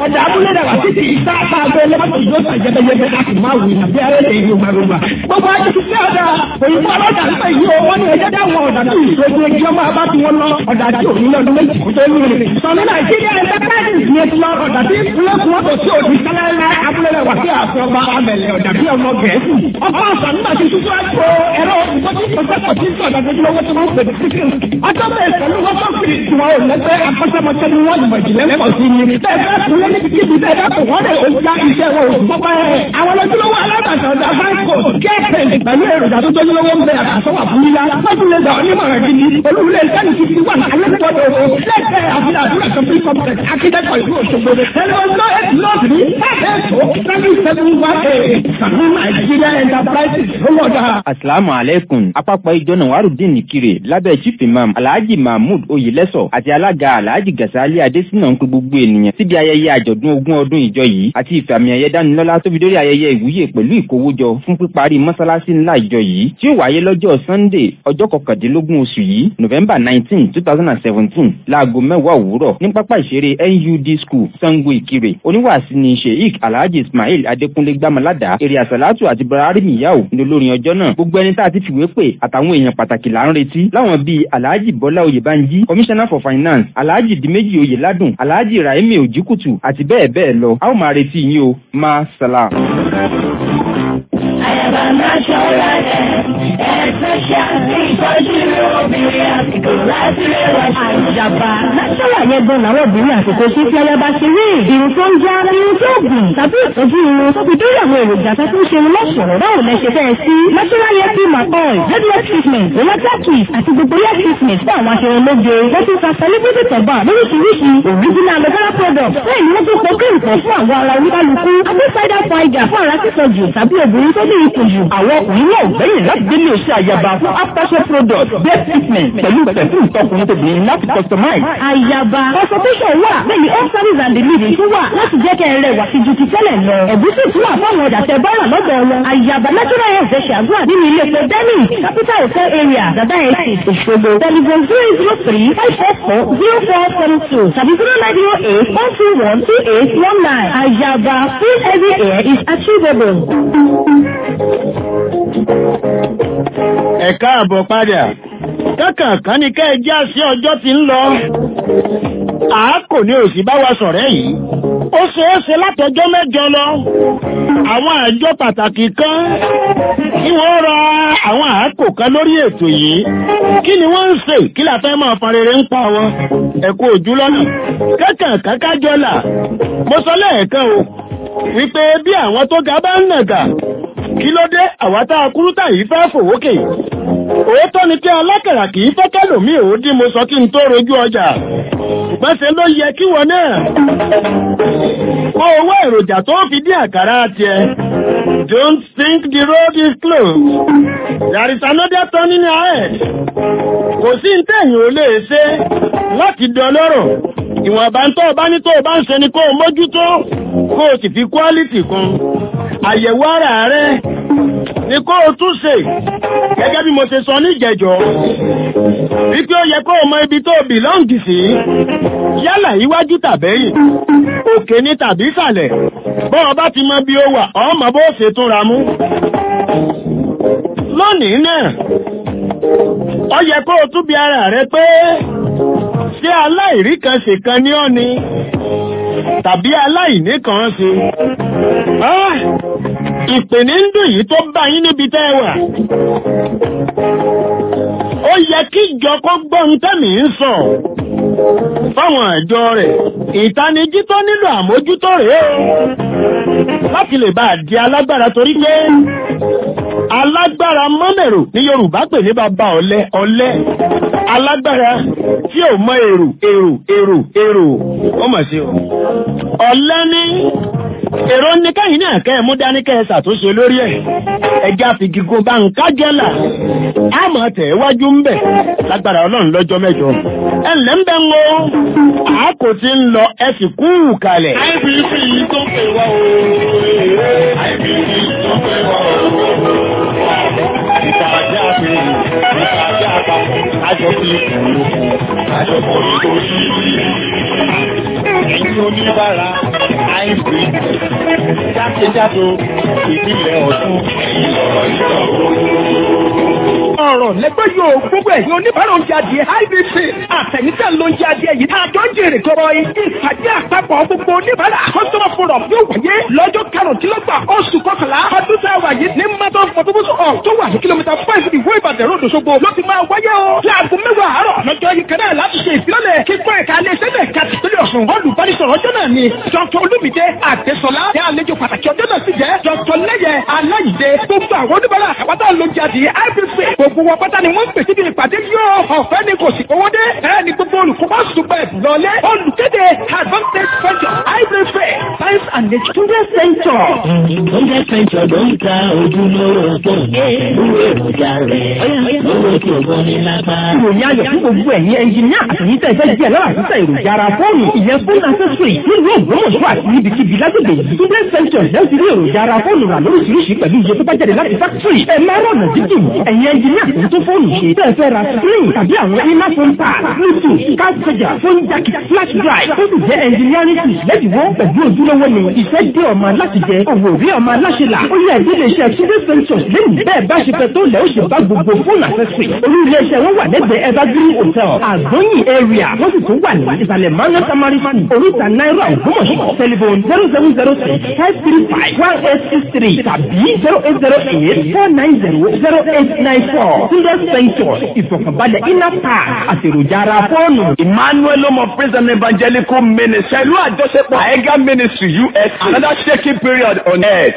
ọ̀dà abúlé rẹ̀ wá títí ìta àtàgbé lọ́pọ̀ ìjọ sàn jẹ́gẹ́jẹ́gẹ́ láti máa wù ní abẹ́ rẹ̀ lè yorùbá yorùbá. gbogbo ajé ti fi ọ̀dà òyìnbó ọlọ́dà ń pè yí o wọ́n ní ẹjẹ́ dáwọn ọ̀dà tí ìṣojú ẹgbẹ́ ọmọ abá tí wọ́n lọ ọ̀dà tí ò ní lọ́dún méjì kó tó lóore. sọ̀nù nàìjíríà ẹgbẹ́ káàdì ní ti lọ ọ̀dà tí ìpínlẹ̀ kún ọ̀dọ̀ tí òdi sálẹ́lá abúlé rẹ̀ wá sí àfọ̀gbà amẹ̀lẹ̀ ọ̀dà tí ọmọ gẹ̀ẹ́sì. ọkọ̀ ọ̀sán nígbà tí tuntun àgbo ẹ̀rọ ìgbọ́dí ìgbọ́dọ̀ tí sọ̀dà lójúlówó tí wọ́n pè ní síkìn. ọjọ́ bẹ́ẹ̀ pẹ̀lú wọ́n tó fi tiwọn ò lẹ́gbẹ́ akọ́ṣẹ́mọṣẹ́ ni wọ́n yìnbọn ìjìnlẹ̀ pọ̀ sí ni. bẹ́ẹ̀ bá tún lé níbi kíbi bẹ́ẹ̀ bá tún wọ́n lè ó já iṣẹ́ wọn ò gbọ́ pẹ́. àwọn lójúlówó alábàtà ọ̀dà fáńkò kẹ́ẹ̀pẹ̀ pẹ̀lú èròjà tó tójúlówó ń bẹ àtàsọ́wà fún yíyá. wọ́n lè gbà onímọ̀ràn gidi olúwulẹ̀ ìsẹ́ni ti ti wà ní alẹ́kọ̀ọ́dọ̀ lẹ́gbẹ̀ẹ́ àfihàn àdúrà complete complex akíndẹ́kọ̀ọ́ ìlú Òṣogbo. ẹni wọn lọ ẹtì lọ́ọ̀dù ní ẹ̀ẹ́dẹ́gbẹ̀ẹ́ seven seven one eight sàmú Nigeria enterprises ló wọ̀dà. asalaamu aleykum àpapọ̀ ìjọ nawarudin nìkirè lábẹ́ chief imam alhaji mahmood oyelẹ́sọ̀ àti alága alhaji gasali adesina ń pe gbogbo ènìyàn síbi ayẹyẹ àjọ̀dún ogún ọdún ìjọ yìí àti ìfàmì ẹ̀yẹ dánilọ́lá tóbi dórí ayẹyẹ ìwúyè pẹ̀lú ìkówójọ fún píparí mọ́sálásí ńlá ìjọ yìí tí ó wáyé lọ́jọ́ sunday ọjọ́ kọkàndínlógún oṣù yìí november nineteen two thousand and seventeen láago mẹ́wàá òwúrọ̀ ní pápá ìṣeré nud school sango ìkirè oníwàásí ni sheik alhaji ismail adékúnlé gbàmọ́ládà èrè àsàlátù àti buhari miyahu ní olórin ọjọ́ náà gbogbo ẹni tá a ti fìwé pè àtàwọn èèyàn pàtàkì là ń retí láwọn bíi alhaji bọ́lá oyèbánjí commissioner for finance alhaji dimeji oyèládùn alhaji rahimi ojikutu àti bẹ́ẹ̀ bẹ́ẹ̀ lọ a ó máa retí yín o ma salam. Àyàbá máa ṣọ́ra rẹ̀, ẹ̀ẹ́dẹ́ṣà ìtọ́jú obìnrin àsìkò láti rẹwà. Àjàbá náṣọ́là yẹn gan làwọn obìnrin àsìkò sí tí ayaba ṣe rí. Irun tó ń já irun tó gùn tàbí ìtọ́jú irun tó fi dórí àwọn èròjà tó tún ṣe irun lọ́ṣọ̀rọ̀ báwo lẹ ṣe fẹ́ sí. Náṣọ́là yẹn fi Macol, Headwear treatment, Electra Kiss àti gbogbo hair treatment fún àwọn aṣọ ológe. Wọ́n tún ta celebrity tọ̀gbà lóríṣiríṣi original aloe vera product. Bẹ́ẹ̀ ni wọ́n tún pọ̀ kí nǹkan fún àwọn ara oníkálukú. Abẹ́sáídà figer fún ara sísọ jù tàbí obìnrin tó ní ikùn jù. àwọn ọkùnrin náà gbẹ̀yìn láti délé iṣẹ́ àyàbá fún aftershave product best treatment pẹ̀lú pẹ̀fúm tọkùnrin tóbìnrin láti customize. Àyàbá consultation wà bẹ́ẹ̀ ni home service and delivery tún wà láti jẹ́ kẹ́ ẹ rẹwà sí ju ti tẹ́lẹ̀ lọ. Ẹ̀gúsí tún wà fáwọn ọjà tẹ bọ́ọ̀rà lọ́dọ̀ wọn. Àyàbá natural health ṣe ṣàgbọ́n nínú ilé epo Dennis capital hotel area Dada Estate Òṣogbo. Telephone zero zero three five four four zero four seven two tàbí zero nine zero eight one two one two eight one nine. Àyàbá full heavy hair is achievable. ẹ káàbọ̀ padà kákànkan ní ká ẹ já sí ọjọ́ tí ń lọ àákò ní òsì bá wa sọ̀rẹ́ yìí ó ṣeé ṣe látọjọ́ mẹ́jọ lọ àwọn àjọ pàtàkì kan kí wọ́n ra àwọn àákò kan lórí ètò yìí kí ni wọ́n ń ṣe kí la fẹ́ máa fan rere ń pa wọn ẹ kú ojú lọ́nà kákànkan kájọ́là mo sọ lẹ́ẹ̀kan o wípé bí àwọn tó ga bá ń nàgà kí ló dé àwátá akúrútà yìí fẹ́ fòwókè òótọ́ ni kí alákàrà kìí fẹ́ kẹ́lòmí ò dí mo sọ kí n tó rojú ọjà ṣùgbọ́n ṣe ló yẹ kí wọn náà kó owó èròjà tó fi dín àkàrà tiẹ̀ don't think the road is closed there is another turning ahead kò sí ní tẹ̀yìn ò lè ṣe láti dọlọ́rọ̀ ìwọ̀nba tó o bá ní tó o bá ń ṣe ni kó o mójútó kó o sì fi quality kún àyẹ̀wò ara rẹ ni kó o tún ṣe gẹ́gẹ́ bí mo ṣe sọ níjẹ̀jọ́ wípé ó yẹ kó o mọ ibi tó o bìlọ́ǹgì sí yálà iwájú tàbẹ́yìn òkè ní tàbí ìsàlẹ̀ bó o bá ti mọ bí ó wà ọmọ bó ṣe túnra mú lónìí náà ó yẹ kó o tún bi ara rẹ pé ṣé aláìrí kan ṣèkan ní ọ́ ni tàbí aláìní kan ṣe ìpè ní ń dùn yìí tó bá yín níbi tẹ́ ẹ wà ó yẹ kí ìjọ kó gbọ́n tẹ́mì ń sọ fáwọn àjọ rẹ̀ ìtanijí tó nílò àmójútó rèé o láti lè bá di alágbára torí pé alágbára mọ́mẹ̀rò ní Yorùbá pè ní bàbá ọ̀lẹ ọ̀lẹ alágbára tí ò mọ èrò èrò èrò èrò ó mọ̀ sí o ọ̀lẹ ní èrò ní káyìn náà kẹ́ ẹ̀ mú dání kẹ́ ẹ ṣàtúnṣe lórí ẹ̀ ẹja fìgìgùn bá ń kájẹ́là àmọ́ tẹ̀ wájú ń bẹ̀ lágbára ọlọ́run lọ́jọ́ mẹ́jọ ẹ ǹlẹ́ ń bẹ́ ń wo àákò tí ń lọ ẹ sì kú kalẹ̀. IBC tó pè wá o IBC tó pè wá o ìpàdé àti ìpàdé àpapọ̀ àjọ fi kùn àjọ kò ní kò sí ẹ̀yin oníbàárà hybrid jákèjádò ìpínlẹ̀ ọ̀tún ẹ̀yìn lọ̀rọ̀ yìí ọ̀rọ̀ lẹ́gbẹ́ yóò gbogbo ẹ̀yin oníbàárà oúnjẹ adìẹ ibc àtẹ̀yìntà ló ń jẹ adìẹ yìí tá a jọ ń jèrè kọ́rọ́ yìí ìpàdé àpapọ̀ gbogbo oníbàárà customer forum yóò wáyé lọ́jọ́ karùndínlọ́gbà oṣù kọkànlá ọdún tá a wà yìí ní mọ́tò fọtúbùsù ọ̀ tó wà ní kìlómítà five ìwé ìbàdàn ròdò ṣogbo ló ti máa wáyé o láago mẹ́wàá àárọ̀ lọ́jọ́ yìí kan náà láti ṣe ìfilọ́lẹ̀ kíkọ́ ẹ̀ka alẹ́ sẹ́lẹ̀ kàtì pẹ̀lú ọ̀sùn olùbánisọ̀rọ̀ ọjọ́ náà ni dr olúmídé àdésọlá ní àlejò pàtàkì ọjọ́ náà sì jẹ́ dr lẹ́yẹ aláìdé gbogbo àwọn oníbàárà àpáta ló ń jáde ibc gbogbo wọn pátá ni wọ́n ń pè síbi ìpàdé yóò ọ̀fẹ́ ni kò sì owó dé ẹ ní gbogbo olùkópa ṣùgbọ́n ẹ̀bùn lọlé olùkéde advantage venture ibc science and nature. Túndé Sẹ́ńtọ̀. Túndé Sẹ́ńtọ̀ ló ń ta ojúlówó tó ń pẹ̀lú èròjà rẹ̀ lówó tí o gbọ́ ní lápá. Ìròyìn ayọ̀ fún gbogbo ẹ̀yin ẹnjìníà àtẹ̀yìn tẹ̀ fẹ́ díẹ̀ lọ́wọ́ àtúntà èròjà ara fóònù ìyẹn fóònù accessory nílùú Ògbómọ̀ṣọ́ àti níbikíbi lágbègbè yìí. Túndé Sẹ́ńtọ̀ lẹ́yìn ti rí èròjà ara fóònù rà lóríṣiríṣi pẹ̀lú iye tó bá jáde láti fákítírì. Ẹ máa rọ̀nà dídùn ẹ̀yin ẹnjìníà tó ń tó fóònù ṣe tẹ́ ẹ fẹ́ ra screen tàbí àwọn iná phone pad bluetooth card charger phone jack flash drive tó sì jẹ́ engineering tools lẹ́dínwó pẹ̀lú ojúlówó ni ìfẹ́ dé ọmọ aláṣẹ jẹ òwò rí ọmọ aláṣẹ là ó yẹ ìdílé iṣẹ́ Túndé Ventures lẹ́yìn bẹ́ẹ̀ bá ṣe fẹ́ tó lẹ́ ó ṣe bá gbogbo fóònù accessory olú ilé iṣẹ́ wọn wà lẹ́gbẹ̀ẹ́ evergreen hotel àgbóyìn area wọ́n sì tún wà ní ìsàlẹ̀ manu tamari fan oríta náírà ògbómọ̀ṣọ́ telephone zero seven zero six five three five one eight six three tàbí zero eight zero eight four nine zero zero eight nine four Túndé Ventures ìfọ̀kànbalẹ̀ inner park àtèròjà ara fóònù. Emmanuel Omo Praise and Evangelical Ministry pẹ̀lú àjọṣepọ̀ Aega Ministry US another shaking period on earth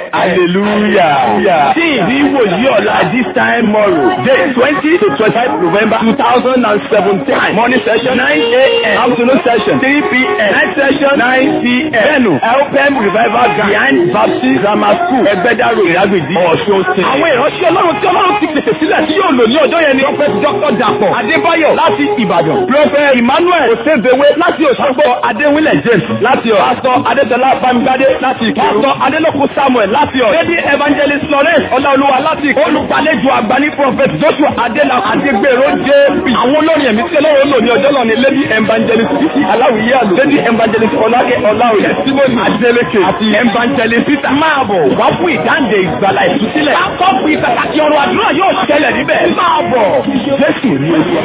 hallelujah. Tí ìdí wòlíì ọ̀la this time tomorrow day twenty to twenty-five November two thousand and seventeen morning session nine a.m. afternoon session three p.m. night session nine p.m. Bẹ́ẹ̀nu LPM revival behind Baptist grammar school Ẹgbẹ́dàrú Ìrágbèjì Ọ̀ṣun State. Àwọn ìránṣẹ́ Ọlọ́run tí Ọlọ́run ti pèsè sílẹ̀ tí yóò lò ní ọjọ́ yẹn ni Prophet Dr. Dàpọ̀ Adébáyọ̀ láti Ìbàdàn. Prophet Emmanuel Osebewe láti Òṣogbo Adéwìnlẹ̀ James láti Ọ̀. Pastor Adétọ́lá Bámigbádé láti Ìkírun. Pastor Adélòkun Samuel láti Ọ̀. Lady Evangelist Florence Ọláolúwa láti Ìkírun. Olùgbàlejò àgbà ní Prophet Joshua Adéla Adégbèrò JP. Àwọn olórin ẹ̀mí tí Ọlọ́run lò ní ọjọ́ náà ni Lady Evangelist Títí Aláwìyé Àlù. Lady Evangelist Ọlákẹ́ Ọláòyè. Testimony Adélèké àti Evangelist Peter. Máa bọ̀ wá fún ìdáǹdè ìgbàlà ìtúsílẹ̀. Akọ́pù ìpàtàkì ọ̀rọ̀ àdúrà yóò ṣẹlẹ̀ níbẹ̀. Máa bọ̀. Jésù rí ojú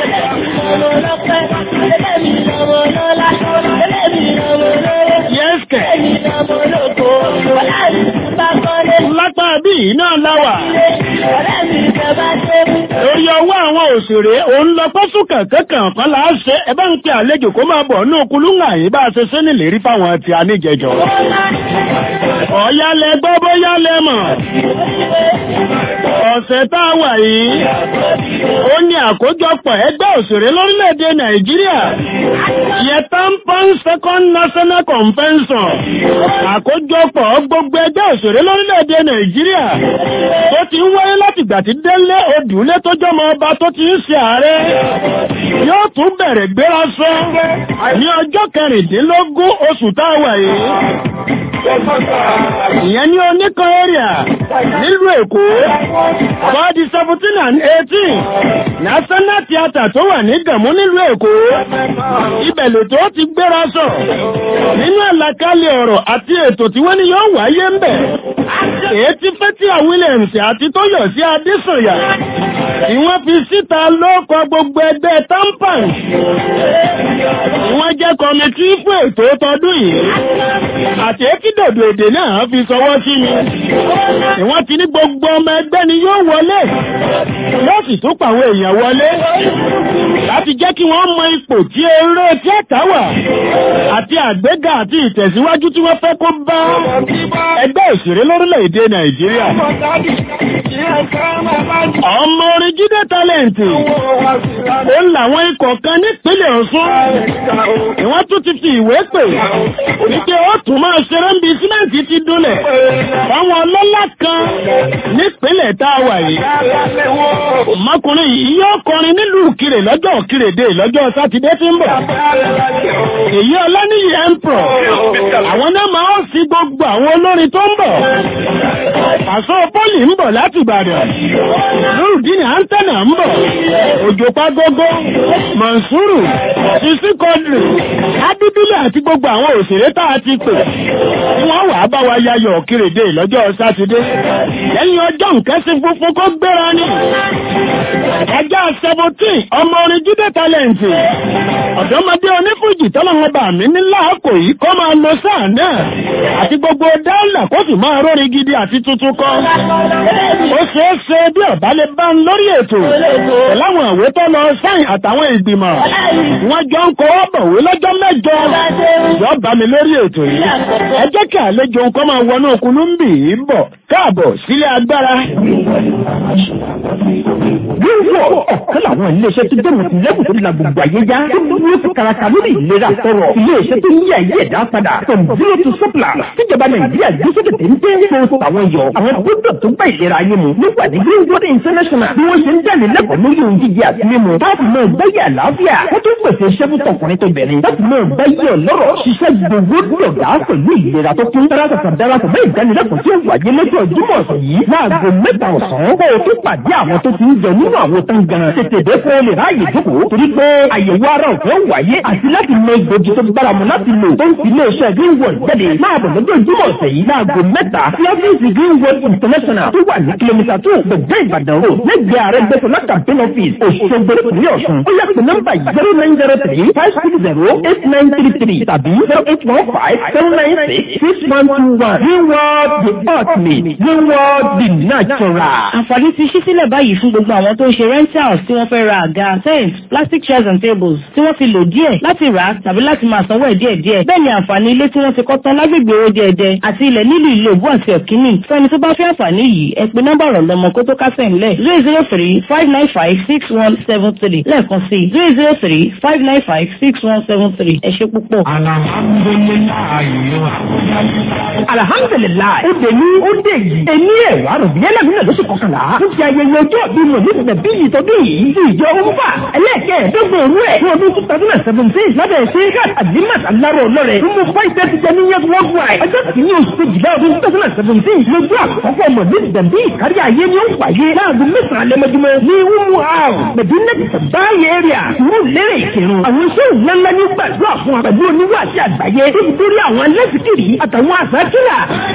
Yẹ́sìkẹ̀. Lápá bí iná láwà. Lórí ọwọ́ àwọn òṣèré, òun lọ pọ́sù kankan kan là á ṣe ẹ bá ń pe àlejò kó máa bọ̀ ní okulúngà yìí bá a ṣe ṣe nílérí fáwọn ti aníjẹjọ. Ọ̀yálẹ̀ gbọ́ bóyá lẹ́mọ̀. Ọ̀sẹ̀ tá a wà yìí, ó ní àkójọpọ̀ ẹgbẹ́ òṣèré lórílẹ̀-èdè Nàìjíríà. Yẹtàmpọ́n Second National Convention. Àkójọpọ̀ gbogbo ẹgbẹ́ òṣèré lórílẹ̀-èdè Nàìjíríà. Tó ti ń wáyé láti ìgbà tí Délé Odùlé tó jọmọ ọba tó ti ń ṣe ààrẹ. Yóò tún bẹ̀rẹ̀ gbéra sọ ní ọjọ́ kẹrìndínlógún oṣù tá a wà yìí. Ìyẹn ní oníkan area nílùú Èkó. Bọ́ọ̀dì seventeen and eighteen. National Theatre tó wà ní Gàmú nílùú Èkó. Ibẹ̀ lètò ti gbéra sọ. Nínú àlàkalẹ̀ ọ̀rọ̀ àti ètò tí wọ́n ní yóò wáyé ń bẹ̀. Èyí tí Fẹ́tíà Williams àti Tóyọ̀sí Adésànyà. Tí wọ́n fi síta lóko gbogbo ẹgbẹ́ Tampan. Wọ́n jẹ́ kọmitì fún ètò tọdún yìí. Àti ekídòdò èdè náà fi sọwọ́ sí mi. Ìwọ́n ti ní gbogbo ọmọ ẹgbẹ́ ni yóò wọlé. Yóò sì tún pàwọn èèyàn wọlé. Láti jẹ́ kí wọ́n mọ ipò tí eré tíátà wà. Àti àgbéga àti ìtẹ̀síwájú tí wọ́n fẹ́ kó bá ẹgbẹ́ òṣèré lórílẹ̀-èdè Nàìjíríà. Ọmọ orin Jídé Tálẹ̀ǹtì. Ó ń làwọn ikọ̀ kan nípínlẹ̀ Ọ̀ṣun. Ìwọ́n tún ti fi ìwé pè. Wípé ó tún máa ṣeré ń bi símẹ́ǹtì ti dúnlẹ̀. Àwọn ọlọ́lá kan nípínlẹ̀ tá a wà yìí. Ọmọkùnrin yìí yóò kọrin nílùú Kírè lọ́jọ́ Kírèdè lọ́jọ́ Sátidé tí ń bọ̀. Èyí Ọláníyì Emperor. Àwọn náà máa ń fi gbogbo àwọn olórin tó ń bọ̀. Àṣọ pọ́lì ń bọ̀ láti Ìbàdàn. Lórúdínì Áńtẹ́nà ń bọ̀. Òjò Pagógó, Mọ̀nsúrù, Sisi Kọ́dìrì, Adíbílẹ̀ àti gbogbo àwọn òṣèré tá a ti pè. Wọ́n wàá bá wa yayọ̀ kírèdè lọ́jọ́ Sátidé. Lẹ́yìn ọjọ́ nkẹ́sí funfun kó gbéra ní. Ẹjọ́ seventeen ọmọ orin Jídé Tálẹ̀ǹtì. Ọ̀dọ́mọdé onífújì tọ́lọ́wọ́n bà mí ní láàkò yìí kó máa lo sáà náà. Àti gbogbo dáńlà kó sì máa rórin gidi àti tuntun kọ́. Ó ṣeé ṣe bí ọ̀bá lè bá ń lórí ètò. Pẹ̀láwọn ìwé tó lọ sáìn àtàwọn ìgbìmọ̀. Wọ́n jọ ń kọ́ bọ̀wé lọ́jọ́ mẹ́jọ. Yọ bá mi lórí ètò yìí. Ẹ jẹ́ kí àlejò nǹkan máa wọnú òkunú ń bì í bọ̀. Káàbọ̀ sílé agbára. Wíwọ̀ ọ̀kan làwọn iléeṣẹ́ tó dé mọ̀tì lẹ́kùn tó la gbogbo ayé já. Tó dúró fún karaka lórí ìlera tọrọ. Iléeṣẹ́ tó yí ayé ẹ̀dá padà. From zero to surplus. Tíjọba Nàìjíríà gbé sókè téńté. Tó àwọn yọ. Àwọn gbọ́dọ̀ tó bá ìlera ayé mu. Nígbà ní Greenwood International. Bí wọ́n ṣe ń dálé lẹ́kọ̀ọ́ lórí ohun jíjẹ àti mímu. Táàbù náà gbẹ́yẹ àlàáfíà. Wọ́n tún pèsè iṣẹ́ fún tọkùnrin tó bẹ̀rẹ̀. Táàbù náà gbẹ́yẹ ọlọ́rọ̀. Ṣiṣẹ́ gbogbo dọ̀gá pẹ̀lú ìlera tó kún. Darapọ̀ darapọ̀ bẹ́ẹ̀ ìdánilẹ́kọ̀ọ́ tí ó wáyé lọ́jọ́ Jímọ̀ ọ̀sán yìí. Láago mẹ́ta ọ̀sán. Kó o tún pàdé àwọn tó ti ń jẹ nínú àwọn tó ń gan. Tètè dé fún olè ráàyè jókòó. Torí pé àyẹ̀wò ara ọ̀fẹ́ wáyé àti láti mọ ìgbòjì tó bára mu láti lò. Tó ń fi ilé iṣẹ́ Greenwood jáde. Máa bọ̀ lọ́jọ́ Jímọ̀ ọ̀sẹ̀ yìí láago mẹ́ta. Sí ọ́fíìsì Greenwood International tó wà ní kìlómítà tó gbẹ̀gbẹ́ Ìbàdàn road. Lẹ́gbẹ̀ẹ́ ààrẹ gbẹ́sọ̀lá campaign office Òṣogbo ìpínlẹ̀ Ọ̀ṣun. Ó yẹ pé nọ́mbà yìí zero nine zero three five six zero eight nine three three tàbí zero eight one five seven nine six six one two one. Greenwood the ultimate. Greenwood the natural. Àǹfààní ti ṣí sílẹ̀ báyìí fún gbogbo àwọn tó ń ṣe rentals tí wọ́n fẹ́ ra àga, tents, plastic chairs and tables tí wọ́n ti lò díẹ̀ láti rà á tàbí láti máa sanwó ẹ̀ díẹ̀ díẹ̀. Bẹ́ẹ̀ ni àǹfààní ilé tí wọ́n ti kọ́ tán lágbègbè owó díẹ̀dẹ̀ àti ilẹ̀ nílùú ìlú Òbú àti Ọ̀kíní. Fẹ́ni tó bá fẹ́ àǹfààní yìí, ẹ pe nọ́mbà ọ̀rọ̀ lọ́mọ kó tó kásẹ̀ ńlẹ̀ zero zero three five nine five six one seven three lẹ́ẹ̀kan sí zero zero three five nine five six one seven three ẹ ṣé púpọ̀. Alhamdulilayi. Ó dé ní ó dé yìí. Èmi ẹ̀ wá rò bí ẹlẹ́mìí náà lóṣù kọkànlá. Ó ti ayẹyẹ ọjọ́ ìbí mi ní ìbẹ̀ bí ìtọ́dún yìí. Ti ìjọ Olúfà ẹlẹ́ẹ̀kẹ́ẹ̀dọ́gbọ̀n òru ẹ̀. Fún ọdún two thousand and seventeen lábẹ́ ṣe ká Àdìmọ̀t Aláró ọlọ́rẹ̀. Mo fọ́ ìfẹ́ ti jẹ ní Yẹ́n Worldwide. Ọjọ́ kìíní oṣù kejìlá ọdún two thousand and seventeen. Lójú àkọ́kọ́ ọmọ ní ìdẹ̀bí ìkárí ayé ni ó ń wáyé. Láàbù mẹ́sàn-án lẹ́mọ́júmọ́ ní Umu House. Medina Báyé area. Ìwú lérè ìkírun. Àwọn iṣẹ́ ìlànà ní gbàdúrà fún wa pẹ̀lú oníwà àti àgbáyé. Nítorí àwọn alẹ́sìkiri àtàwọn àsákìlà.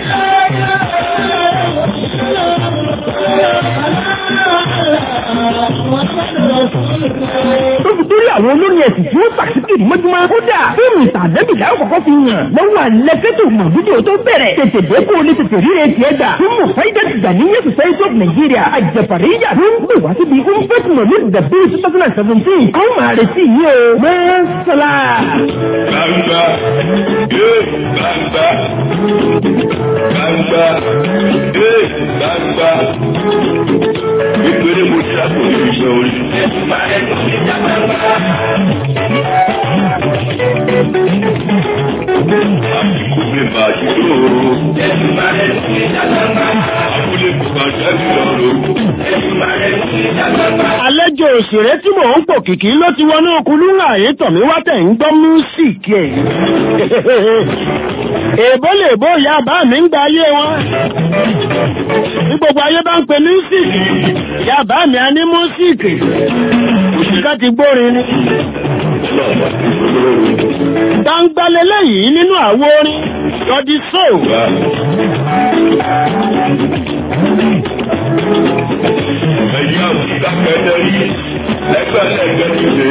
tó fi torí àwọn olórin ẹ̀sìn tí wọ́n pàṣípìrì mọ́júmọ́. kódà fíìmù ìtàdébì láwọn kọ̀kọ́ fi hàn. lọ́wọ́ àlẹ́fẹ́tò mọ̀ fídíò tó bẹ̀rẹ̀. tètè dé kó o lè tètè ríre tiẹ̀ gbà. fíìmù fáyidá ti gbà ní yẹ́sù society of Nigeria. àjẹpàríyà ló ń pè wá síbi umpet mọ̀lẹ́ dàbí two thousand and seventeen. àwọn máa retí yìí o. mẹ́sàlá. gbangba yé gbangba gbangba yé gbangba ìpele mo ti àpò níbi iṣẹ́ orí. àsìkò mi bá a ṣe lóru. abúlé kò bá jáde lọ́rùn. Àlejò òṣèré tí mò ń pò kìkì ló ti wọnú okunlú ààyè tọ̀mí wá tẹ̀ ń gbọ́ músìkì ẹ̀. Èbó lè bó ìyá bá mi ń gba ayé wọn. Bí gbogbo ayé bá ń pe músìkì, ìyá bá mi á ní músìkì. Òṣìkà ti gbórin ni. Gbangbalẹ̀ yìí nínú àwo orin, Lọ́dí Sóò. ẹ̀yin àwùjọ kẹ́lẹ́ rí lẹ́gbẹ̀lẹ́gbẹ̀ nílé.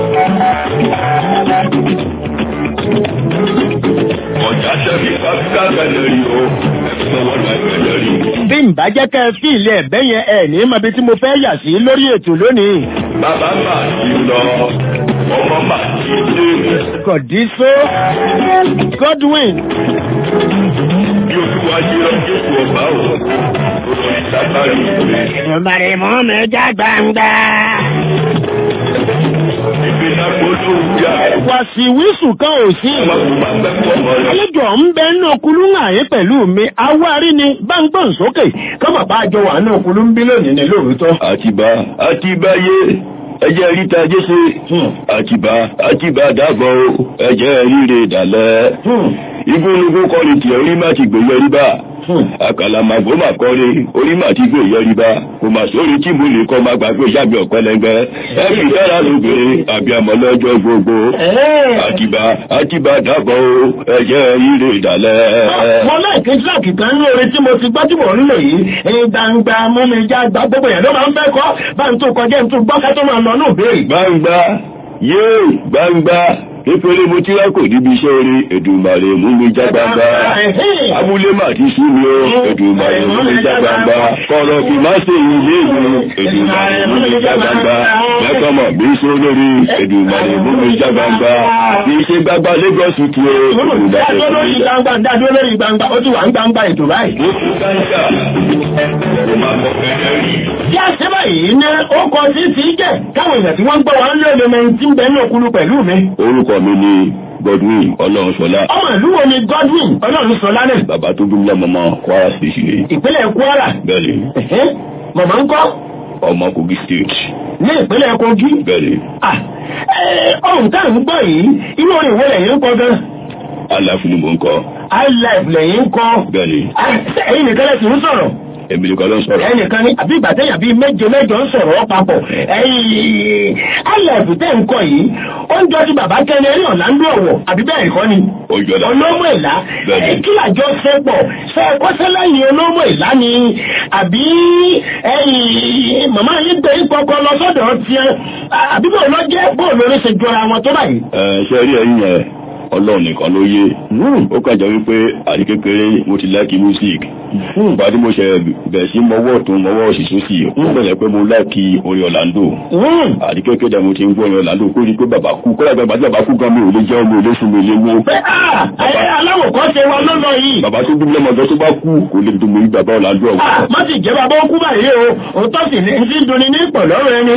ọjà tẹ̀lé káfíńkà kẹ́lẹ́ rí o ẹ̀fọ́ wọn là kẹ́lẹ́ rí. Bí n bá jẹ́ kẹ́ ẹ fi ilé ẹ̀bẹ́ yẹn ẹ̀ ní mọbi tí mo fẹ́ yà sí lórí ètò lónìí. bàbá mà ti lọ ọmọ mà ti dé. Kọ̀dísó Godwin bí olúwa ṣe lọ jókòó ọba o ọ̀rọ̀ ìdábàrí ìwé. Ìbàrẹ̀ mọ́ mi já gbangba. ìgbé náà gbọ́dọ̀ wúyà. Wàsíwísù kan ò sí. ọmọ kò máa gbẹ́kọ̀ ọmọ rẹ̀. Àlejò ń bẹ nínú okulú àyè pẹ̀lú mi. Awárí ni gbàngbọ̀n sókè. Kọ́mọ̀ bá jọ wà nínú okulú ń bí lónìí ní lóòótọ́. àtibá àtibáyé ẹjẹ ríta jésè àtibá àtibá dàgbọ́ o ẹjẹ ríre dàlẹ́ igúnnugún kọrin tiẹ̀ rí má ti gbèyẹ rí bá àkàlàmàgbò mà kọ́rí orí mà ti gbé ìyẹrí bá kò mà sórí tí mo lè kọ́ máa gbàgbé ìyáàbí ọ̀pẹ́lẹ́gbẹ́ ẹ fi dára lóbìnrin àbí àmọ́ lọ́jọ́ gbogbo àtibá àtibá dàbọ̀ o ẹ̀jẹ̀ ire ìdálẹ́. mo láìké tíráàkì kan ní orin tí mo ti gbọ́ tí mò ń lò yìí ẹ̀yin gbangba mú mi já gbá gbogbo yẹn ló máa ń fẹ́ kọ́ bá ń tó kọjá ń tó gbọ́ ká tó máa lọ ní òbéèrè. gbangba yéè gbangba kékeré mo tí wá kò níbi iṣẹ́ orí Èdùmàrè mú mi já gbangba abúlé mà ti sú mi o Èdùmàrè mú mi já gbangba kọ̀rọ̀ kì má ṣe ilé mi Èdùmàrè mú mi já gbangba mẹ́kọ̀mọ̀ bí sọ lórí Èdùmàrè mú mi já gbangba kì í ṣe gbangba Lagos tu o Èdùmàrè dádúró mú mi lórí já gbangba dádúró lórí gbangba ó ti wà ń gbangba ètò báyìí. Bí a ṣe báyìí ní ó kọ sí ti jẹ́ káwọn èèyàn tí wọ́n ń gbọ́ wọn lé ọmọ ẹni tí ń bẹ ní òkúlu pẹ̀lú mi. orúkọ mi ni Godwin Ọlọ́runṣọlá Ọmọ ìlú wo ni Godwin Ọlọ́run sọ lánàá bàbá tó bí lọ́mọ mọ́ Kwara State ni ìpínlẹ̀ Kwara. bẹ́ẹ̀ ni Ẹ̀hẹ́, Màmá ń kọ́ ọmọ Kogi State ní ìpínlẹ̀ Kogi. bẹ́ẹ̀ ni Ah, ẹ, Ọ̀hún tá à ń gbọ́ yìí, inú orin ìwé lẹ́yìn ń kọ gan. aláfin ni mò ń kọ Highlife lẹ́yìn ń kọ. bẹ́ẹ̀ ni Ah, ṣé Ẹ̀yin nìkan lẹ́sìn ń sọ̀rọ̀. èmi nìkan ló ń sọ̀rọ̀ ẹnìkan ní àbí ìgbà téèyàn bíi méje mẹ́jọ ń sọ̀rọ̀ papọ̀ ẹ̀yìn alẹ́bù tẹ́ ń kọ yìí ó ń jọ ti bàbá kẹ́ni ẹ̀rí ọ̀làndó ọ̀wọ̀ àbí bẹ́ẹ̀ kọ́ ni ó jọ dá olómọ ìlà Bẹ́ẹ̀ni. ẹ̀, kí làjọ ṣe pọ̀ ṣe é kọ́sẹ́ lẹ́yìn olómọ ìlà ni àbí ẹ̀yìn màmá yín gbé ìpọkọ lọ sọ́dọ̀ tiẹ̀ àbí bóun lọ jẹ́ bóun lórí ṣe jọra wọn tó báyìí. ẹ ṣe rí ẹ̀yin yẹn Ọlọ́run nìkan ló yé ó kàn jẹ́ wípé àti kékeré mo ti láìkí music ìgbà tí mo ṣe bẹ̀rẹ̀ sí mọ́wọ́ tó mọ́wọ́ òsì sósì ó bẹ̀rẹ̀ pé mo láìkí orin Orlando àti kékeré mo ti ń gbọ́ orin Orlando kó rí pé bàbá kú kọ́lá ìgbà tí bàbá kú gan mi ò lè jẹun mi ò lè sùn mi ò lè mú pé ah ẹ aláwọ̀ kan ṣe wa lọ́lọ́ yìí. bàbá tó bí lọ́mọdé tó bá kú kò lè dùn mí bàbá Orlando ọ̀hún. Ah, má sì jẹ́ bàbá ó kú báyìí o òótọ́ sì ní ti dunni ní pọ̀lọ́rọ̀ ẹni.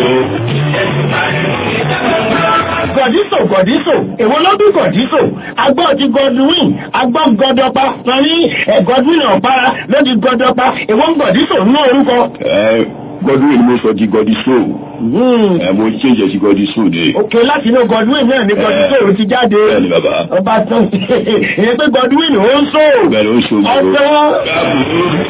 gọ̀dísò gọ̀dísò èwo ló bí gọ̀dísò agbọ́ ti Godwin agbọ́ gọdọpa wọn ní ẹ̀ Godwin ọ̀pára ló di gọdọpa èwo ń gọ̀dísò ní orúkọ. ẹ Godwin ni mo sọ di Godiso ẹ mo change ẹ sí Godiso de. òkè láti inú Godwin náà ní gọdísò ti jáde. bẹ́ẹ̀ ni bàbá ọba tán ìyẹn pé Godwin ó ń sọ. bẹ́ẹ̀ ló ń ṣe òmùgọ̀. ọ̀sán.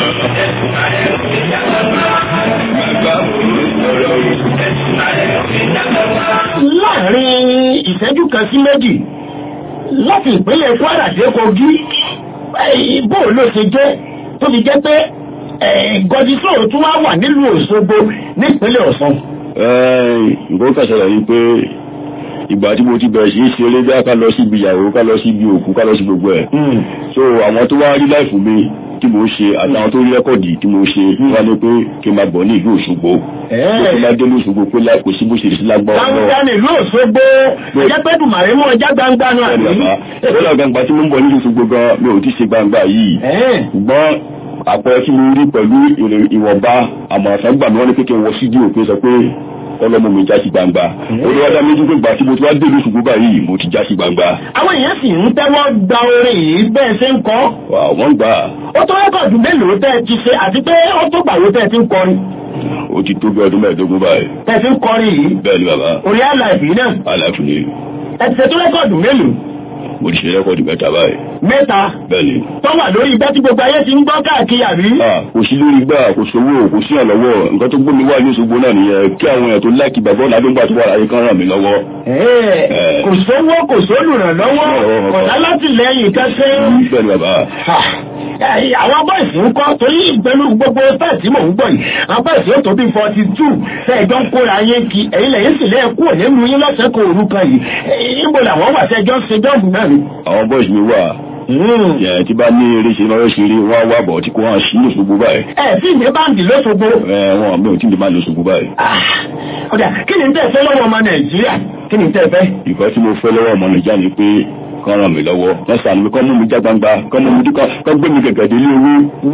láàrin ìṣẹ́jú kan sí méjì láti ìpínlẹ̀ Kwara dé Kogi eh, bó ló ṣe jẹ́ tó fi jẹ́ pé gọdísò tún wá wà nílùú Òṣogbo nípínlẹ̀ Ọ̀ṣun. nǹkan kan ṣẹlẹ̀ ni pé ìgbà tí mo ti bẹ̀rẹ̀ sí í ṣe eré bí ká lọ síbi ìyàwó ká lọ síbi òkú ká lọ sí gbogbo ẹ̀ so àwọn tó wá rí láìfù mi tí mo ṣe àtàwọn tó rí rẹ́kọ̀dì tí mo ṣe wá ní pé kí n máa bọ̀ ní ìlú Òṣogbo kí n máa dé ní Òṣogbo pé láì kò sí bó ṣe lè sí lágbára gbangba nílùú Òṣogbo ẹjẹ́ pé dùmàrè mú ọjà gbangba náà bẹ́ẹ̀ni bàbá lọ́la gbangba tí mo ń bọ̀ ní Òṣogbo gan mi ò ti ṣe gbangba yìí ṣùgbọ́n àpẹẹrẹ tí mo rí pẹ̀lú ìwọ̀nba àmọ̀ràn gbà mí wọ́n ní pé kí n wọ sídìí òpin sọ pé ọlọ́mọ mi já sí gbangba olùwádà méjì pé gbà tí mo ti wá dé lóṣù gbogbo báyìí mo ti já sí gbangba. àwọn èèyàn sì ń tẹ́wọ́ gba orin yìí bẹ́ẹ̀ ṣe ń kọ́. wà wọ́n gbà. ó tó rẹ́kọ̀dù mélòó tẹ́ ẹ ti ṣe àti pé ó tó gbàwó tẹ́ ẹ ti ń kọrin. ó ti tó bí ọdún mẹ́ẹ̀ẹ́dógún báyìí. tẹ́ ẹ ti ń kọrin yìí. bẹ́ẹ̀ ni bàbá. orí àlàyé náà. àlàfo ni. ẹ ti ṣe tó rẹ́kọ̀dù mélòó. mo ti ṣe rẹ́kọ̀dù mẹ́ta báyìí. mẹ́ta. bẹ́ẹ̀ ni. tó wà lórí igbá tí gbogbo ayé ti ń gbọ́ káàkiri àbí. kò sí lórí gbà kò sówó kò sí ọ̀lọ́wọ́ nǹkan tó gbómi wá ní Òṣogbo náà nìyẹn kí àwọn èèyàn tó láìkì bàbá ọ̀làdúgbà tó wà láyé kan ràn mí lọ́wọ́. kò sówó kò sólùrànlọ́wọ́ kò sálátìlẹ́yìn kẹ́sẹ́. bẹ́ẹ̀ ni bàbá àwọn bọ́ọ̀sì ń kọ́ torí pẹ̀lú gbogbo fẹ́ẹ̀sì mò ń gbọ́ yìí àwọn bọ́ọ̀sì ó tó bí forty two fẹ́ẹ̀jọ́ ń kóra yín kí ẹ̀yin lẹ́yìn sì lẹ́ẹ̀ kúrò nínú yín lọ́sẹ̀ kó òru kan yìí níbo làwọn wà sẹ́jọ́ ń ṣe jọ́ọ̀bù náà ni. àwọn bọ́ọ̀sì mi wà yẹn tí bá ní eré ṣe lọ́wọ́ ṣe rí wọ́n á wà bọ̀ tí kò hàn sí lóṣogbo báyìí. ẹ tí ìdí báńkì lóṣogbo. ẹ wọn mi ò tí ì máa lóṣogbo báyìí. ọ̀dà kí ni tẹ́ fẹ́ lọ́wọ́ ọmọ Nàìjíríà kí ni tẹ́ fẹ́. ìkọ́ tí mo fẹ́ lọ́wọ́ ọmọ Nàìjíríà ni pé kọ́ ràn mí lọ́wọ́ wọ́n sàánú mi kọ́ mú mi já gbangba kọ́ mú mi dúkọ́ kọ́ gbé mi gẹ̀gẹ̀ délé owó.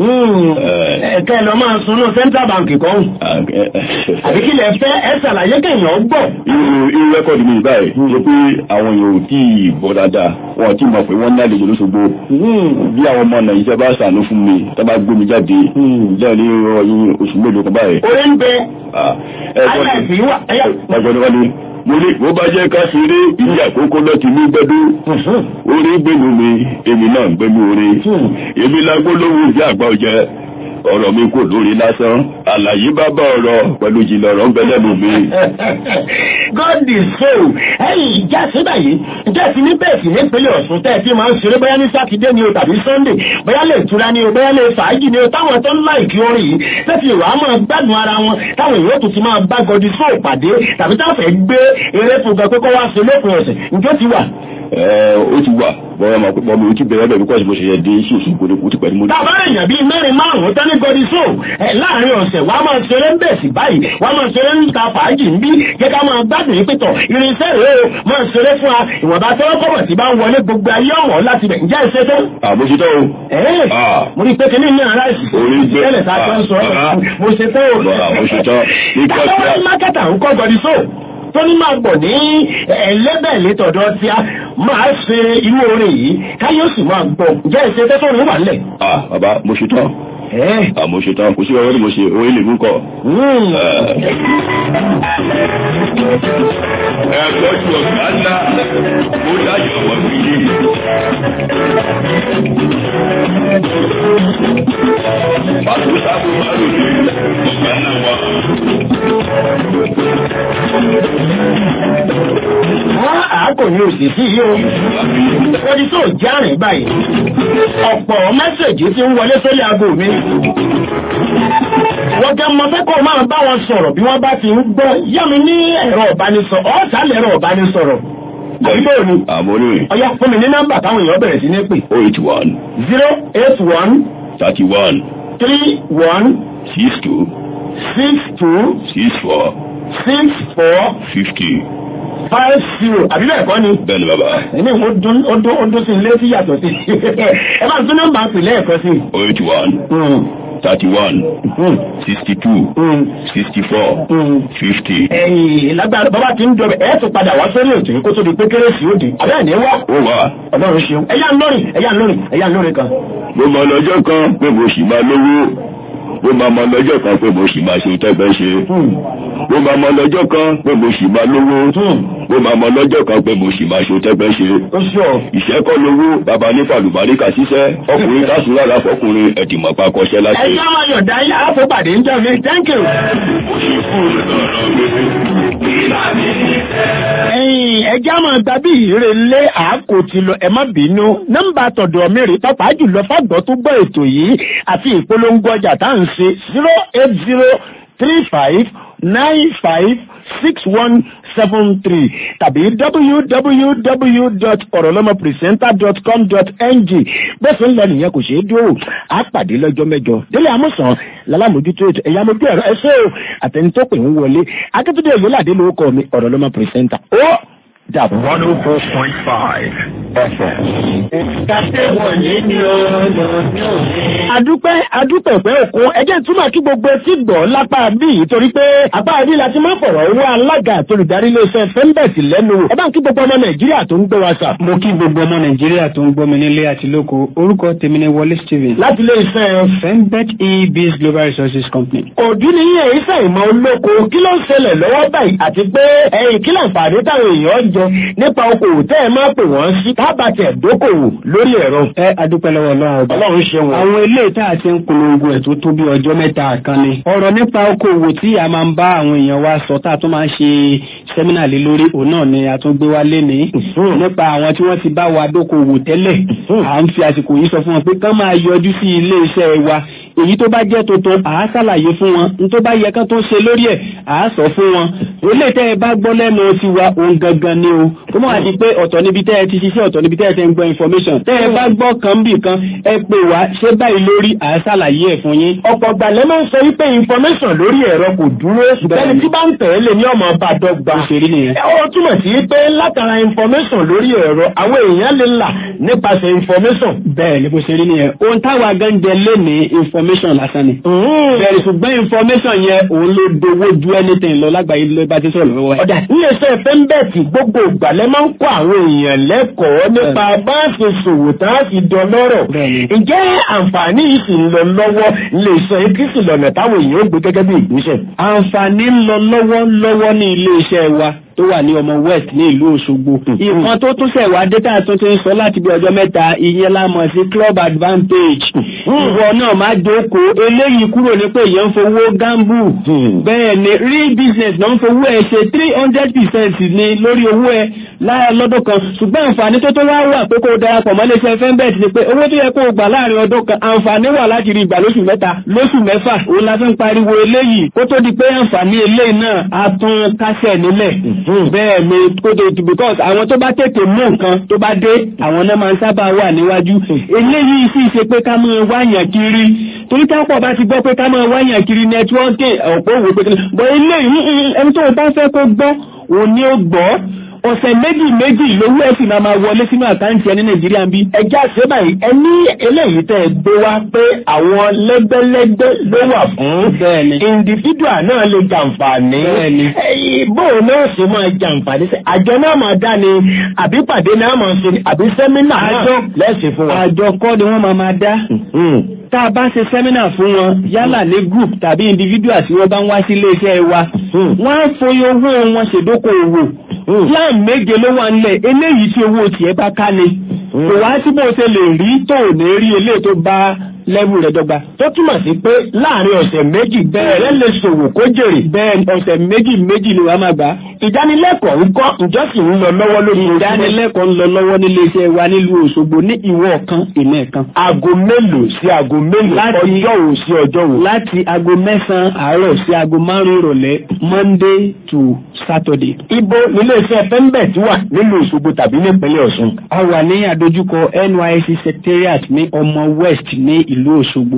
ẹ̀ka ẹ̀ lọ máa sunú Central Bank kan. àbí kí lẹ fẹ́ ẹ ṣàlàyé kéèyàn gbọ́. irú irú rẹ́kọ̀dì mi báyìí ṣe pé àwọn èèyàn ò tí ì bọ́ dáadáa wọn ò tí ì mọ̀ pé wọ́n ní àlejò lóṣogbo. bí àwọn ọmọ Nàìjíríà bá sàánú fún mi tá bá gbé mi jáde lẹ́yìn oṣù mélòó kan báyìí. orí ń bẹ. ẹ̀gbọ́n ni wọ́n ní mo ní bó bá jẹ́ ká ṣeré ilé àkókò náà ti ní gbẹ́dú orí gbẹ̀nu mi èmi náà ń gbẹ́nu orí èmi lágbó lówó ìyá àgbà ọ̀jẹ́ ọ̀rọ̀ mi kò lórí lásán àlàyé bá bá ọ̀rọ̀ pẹ̀lú jìnnà ọ̀rọ̀ ń bẹ lẹ́nu mi. God is so ẹ̀yìn ìjà síbẹ̀ yìí ìjà sí ní bẹ́ẹ̀ sì nípínlẹ̀ Ọ̀ṣun tẹ́ ẹ fi máa ń ṣeré bóyá ní sátidé ni o tàbí Sunday bóyá lè tura ni o bóyá lè fàájì ni o táwọn tó ń láìkí orin yìí tẹ́sí ìwà á máa gbádùn ara wọn táwọn èèyàn tó ti máa bá gọdí sóò pàdé tàbí táwọn fẹ́ gbé eré fún gan pé kó wá sí lópin ọ̀sẹ̀ njó ti wà. ẹ ó ti wà bọ́lá máa pípọ́ mi ò ti bẹ̀rẹ̀ bẹ̀rẹ̀ bíkọ́sì mo ṣe yẹ dé sí òṣù kò ní kú ti pẹ̀lú mo ní. tàbá èèyàn bíi mẹ́rin márùn-ún tẹ́lẹ̀ gọdí sóò ẹ̀ láàrin ọ̀sẹ̀ wàá máa ṣeré ń bẹ̀ sí báyìí wàá máa ṣeré ń ta fàájì ń bí jẹ́ ká máa gbádùn yín pẹ̀tọ̀ irinṣẹ́ rèé o máa ṣeré fún wa ìwọ̀nba tẹ́wọ́ kọ́bọ̀ tí bá ń wọlé gbogbo ayé ọ̀wọ́ láti bẹ̀ ǹjẹ́ ìṣe tó. àmójútó o. ẹ̀ẹ́ mo rí pé kínní ní ara ìsìn orí gbé tẹ́lẹ̀ tá a jọ ń sọ ọ́ mo ṣe tó o. àmójútó ní táwọn kọ́síà. mákẹ́tà ń kọ́ gọdí sóò tó ní máa bọ̀ ní ẹlẹ́bẹ̀ẹ́lẹ́ tọ̀dọ̀ tí a máa ṣe irú orin yìí káyé ó sì máa gbọ́ ǹjẹ́ ìṣe tó tó ní wà nílẹ̀. ah bàbá mo ṣe tán. ah mo ṣe tán kò sí ọwọ́ ni mo ṣe owó ilé mú kọ. ẹ tọ́jú ọ̀gá ńlá mo dájọ́ ọmọ mi yé. pàtó sábò máa lò ní ọ̀gá ńlá wa. wọ́n àákò ní òsì sí yìí o. Odi tó járìn báyìí. Ọ̀pọ̀ mẹ́sẹ̀jì ti ń wọlé sórí aago mi. Wọ́n jẹ́ mọ fẹ́ kó máa bá wọn sọ̀rọ̀ bí wọ́n bá ti ń gbọ́. Yá mi ní ẹ̀rọ ìbánisọ̀rọ̀. Ọ̀sà lẹ̀rọ ìbánisọ̀rọ̀. Àbíbò ni. àmọ́ ní Ọya fún mi ní nọ́mbà táwọn èèyàn bẹ̀rẹ̀ sí ní pè. oh eight one zero eight one thirty one three one six two six two six four six four fifty five zero. Àbí bẹ́ẹ̀ kọ́ ni? bẹ́ẹ̀ ni bàbá Ẹni ó dún ó dún ó dún sí ilé tí yàtọ̀ sí. Ẹ bá ń tún nọ́mbà pè lẹ́ẹ̀kan sí. oh eight one thirty one sixty two sixty four fifty. ẹ̀yìn lágbára bàbá ti ń dọ̀bẹ̀ ẹ̀ tún padà wá sórí ètò yìí kó tó di pé kérésì ó di àbẹ́ ẹ̀ ní wá ó wà ọlọ́run ṣeun ẹ̀yà ń lórin ẹ̀yà ń lórin ẹ̀yà ń lórin kan. mo mọ lọ́jọ́ kan pé mo sì máa lówó mo máa mọ lọ́jọ́ kan pé mo sì máa ṣe tẹ́gbẹ́ ṣe mo máa mọ lọ́jọ́ kan pé mo sì máa lówó mo máa mọ lọ́jọ́ kan pé mo sì máa ṣe tẹ́gbẹ́ ṣe ó sọ ìṣẹ́ kọ́ lówó bàbá ní fàlùbáríkà ṣiṣẹ́ ọkùnrin kásùn lára fọkùnrin ẹ̀dìmọ̀ pa kọṣẹ́ láti. ẹ̀yà máa yọ̀dá yá àfọ̀pàdé ń jẹ́ mi thank you. ẹ̀yìn ẹja máa gba bí ìrè lé àákò ti lọ ẹ má bínú nọ́mbà tọ̀dọ̀ mi rí pápá jùlọ fàgbọ́ tó gbọ́ ètò yìí àti ìpolongo ọjà tá à ń ṣe zero eight zero three five nine five six one seven three tàbí www.orolomopresenter.com.ng bẹ́ẹ̀ sì ń lọ nìyẹn kò ṣeé dúró á pàdé lọ́jọ́ mẹ́jọ délé amúsàn lálámójútó ètò ẹ̀yà mojú ẹ̀rọ ẹ̀ṣẹ́ o àtẹni tó pè ń wọlé akíntúndé òyìnládé lórúkọ mi Orolomo Presenter ó dàbọ̀. one oh four point five FM. adúpẹ́ adúpẹ́ pẹ́ òkun ẹjẹ́ túmọ̀ kí gbogbo etí gbọ́ lápá bí yìí torí pé apá bí la ti máa fọ̀rọ̀ wá alága àtolùdarí iléeṣẹ́ fẹ́ńbẹ̀tì lẹ́nu wò ẹ bá ń kí gbogbo ọmọ nàìjíríà tó ń gbé wa sà. mo kí gbogbo ọmọ nàìjíríà tó ń gbọ́ mi nílé àti lóko orúkọ tèmi ni wọlé stephen láti iléeṣẹ́ fembet ebs global resources company. òdú ni yín èyí sẹ́ ìmọ̀ olóko kí ló ń ṣẹlẹ̀ lọ́wọ́ báyìí àti pé ẹ̀yìn kí láǹfààní táwọn èèyàn jẹ nípa okòwò tẹ́ ẹ máa pè wọ́n sí tábàtẹ̀ dókòwò lórí ẹ̀rọ. ẹ adúpẹ́ lọ́wọ́ ọlọ́run ọba ọlọ́run ṣe wọn. àwọn ilé ìta àti ń polongo ẹ̀ tó tó bí ọjọ́ mẹ́ta kan ni. ọ̀rọ̀ nípa okòwò tí a máa ń bá àwọn èèyàn wa sọ tá a tún máa ń ṣe sẹ́mínà lé lórí òun náà ni a tún gbé wá léni. nípa àwọn tí wọ́n ti bá wa dókòwò tẹ́lẹ̀ à ń fi àsìkò yìí sọ fún wọn pé kán máa yọjú sí ilé iṣẹ́ wa èyí tó bá jẹ́ tuntun à á ṣàlàyé fún wọn ní tó bá yẹ kán tó ṣe lórí ẹ̀ à á sọ fún wọn ilé tẹ́ ẹ bá gbọ́ lẹ́nu ti wa òun gangan ni o kó mọ̀ àti pé ọ̀tọ̀ níbi tẹ́ ẹ ti ṣiṣẹ́ ọ̀tọ̀ níbi tẹ́ ẹ ti ń gbọ́ information tẹ́ ẹ bá gbọ́ kan bì kan ẹ pè wá ṣé báyìí lórí à á ṣàlàyé ẹ̀ fún yín. ọ̀pọ̀ gbàlẹ́ máa ń sọ wípé information lórí ẹ̀rọ kò dúró ṣùgbọ́n tí bá ń tẹ̀lé ní ọmọ bá dọ́gba. òṣèré nìyẹn. ó túmọ̀ sí pé látara information lórí ẹ̀rọ àwọn èèyàn lè là nípasẹ̀ information. bẹ́ẹ̀ ni bó ṣe rí nìyẹn ohun táwa gan jẹ lé ní information lásán ni. bẹ́ẹ̀ ṣùgbọ́n information yẹn òun ló dowó ju anything lọ lágbàáyé ló bá ti sọ̀rọ̀ lọ́wọ́ ẹ̀. ọ̀dà iléeṣẹ́ fẹ́ńbẹ́ẹ̀tì gbogbo ìgbàlẹ́ máa ń kó àwọn èèyàn lẹ́kọ̀ọ́ nípa bá a ṣe ṣòwò tá a fi dán lọ́rọ̀. ǹjẹ́ àǹfààní yìí sì ń lọ lọ́wọ́ iléeṣẹ́ kí sì lọ́nà táwọn èèyàn ó gbé gẹ́gẹ́ bí ìgbésẹ̀. àǹfààní ń lọ lọ́wọ́ lọ́wọ́ ní iléeṣẹ́ wa tó wà ní ọmọ west ní ìlú òṣogbo ìkan tó tún ṣẹ̀wá data tó ti ń sọ láti bí ọjọ́ mẹ́ta ìyẹn la mọ̀ sí club advantage ìwọ náà má jókòó eléyìí kúrò ní pé èèyàn ń fowó gamble bẹ́ẹ̀ ni real business náà ń fowó ẹ̀ ṣe three hundred percent ní lórí owó ẹ̀ lára lọ́dún kan ṣùgbọ́n àǹfààní tó tó wá wà pé kó o darapọ̀ mọ́ iléeṣẹ́ fẹ́ńbẹ̀tì ni pé owó tó yẹ kó o gbà láàrin ọdún kan àǹfààní wà láti rí ìgbà lóṣù mẹ́ta lóṣù mẹ́fà òun la fi ń pariwo eléyìí kó tó di pé àǹfààní eléyìí náà á tún kásẹ̀ nílẹ̀ bẹ́ẹ̀ ni kó tó di because àwọn tó bá tètè mú nǹkan tó bá dé àwọn náà máa ń sábà wà níwájú eléyìí sì ṣe pé ká máa wáyàn kiri torí tápọ̀ bá ti gbọ́ pé ká máa wáyàn kiri nẹ́tíwọ́ọ̀kì ọ̀pọ̀ òwò pé kí ni bọ́ eléyìí ẹni tó bá fẹ́ kó gbọ́ òun ni ó gbọ́ ọ̀sẹ̀ méjì méjì lówó ẹ̀ sì máa máa wọlé sínú àkáǹtì ẹni nàìjíríà ń bí. ẹjẹ́ àṣẹ báyìí ẹ ní eléyìí tẹ́ ẹ gbé wá pé àwọn lẹ́gbẹ́lẹ́gbẹ́ ló wà fún bẹ́ẹ̀ni individual náà lè jàǹfààní bẹ́ẹ̀ni bóun náà sì máa jàǹfààní sí àjọ náà máa dá ni àbí pàdé náà máa ṣe ni àbí sẹ́mínà náà lẹ́sìn fún wa. àjọ kọ́ ni wọ́n máa máa dá tá a bá ṣe sẹ́mínà fún wọn yálà ní group tàbí individual tí wọ́n bá ń wá sí iléeṣẹ́ wa wọ́n á foyí owó wọn ṣèdókòwò plan méje ló wà nílẹ̀ eléyìí tí owó tiẹ̀ bá ká ni kò wá sí bó ṣe lè rí tó ò ní rí eléyìí tó bá lẹ́wù rẹ̀ dọ́gba. tó túmọ̀ sí pé láàrin ọ̀sẹ̀ méjì bẹ́ẹ̀ lè ṣòwò kó jèrè. bẹ́ẹ̀ ọ̀sẹ̀ méjì méjì ni wàá máa gbà. ìdánilẹ́kọ̀ọ́ ń kọ́ ìjọsìn ń lọ lọ́wọ́ lórí ìdánilẹ́kọ̀ọ́ ń lọ lọ́wọ́ nílé iṣẹ́ wa nílùú Òṣogbo ní ìwọ kan ìmọ̀ ẹ̀kan. aago mélòó sí aago mélòó ọjọ́ wo sí ọjọ́ wo. láti aago mẹ́sàn-án àárọ̀ sí aago márùn-ún ìrọ̀lẹ́ Monday to Saturday. ibo nílé iṣẹ́ fẹ́ńbẹ̀t wà nílùú Òṣogbo tàbí nípínlẹ̀ Ọ̀ṣun. a wà ní àdójúkọ NYSC secretariat ní ọmọ West ní ìlú Òṣogbo.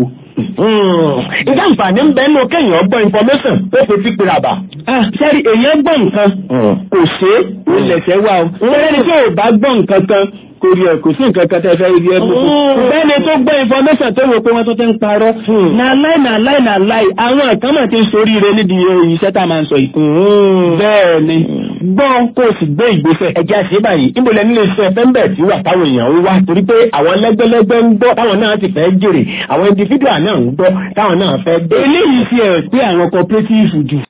ìjà àǹfààní ń bẹ nínú kéèyàn gbọ́ information tó fi fi pèrè àbà. sẹ́rí èèyàn gbọ́ nǹkan kò ṣe é ilẹ̀ṣẹ̀ wà o. sẹ́rí tí ò bá gbọ́ nǹkan kan kò rí ẹ kò sí nǹkan kan tẹ́ fẹ́ rí ẹ gbogbo. bẹ́ẹ̀ni tó gbọ́ information tó wò pé wọ́n tó ti ń parọ́. na láì na láì na láì àwọn kan mà ti ń soríire nídìí iṣẹ́ tá a máa ń sọ yìí. bẹ́ẹ̀ni gbọ́ kó o sì gbé ìgbésẹ̀. ẹ̀jẹ̀ àṣẹ báyìí níbo lẹ nílé iṣẹ́ fẹ́ńbẹ̀ tí wà táwọn èèyàn ń wá torí pé àwọn lẹ́gbẹ́lẹ́gbẹ́ ń gbọ́ táwọn náà ti fẹ́ jèrè àwọn individual náà ń gbọ́ táwọn náà fẹ́ dé. eléyìí fi ẹ̀ pé àwọn cooperative jù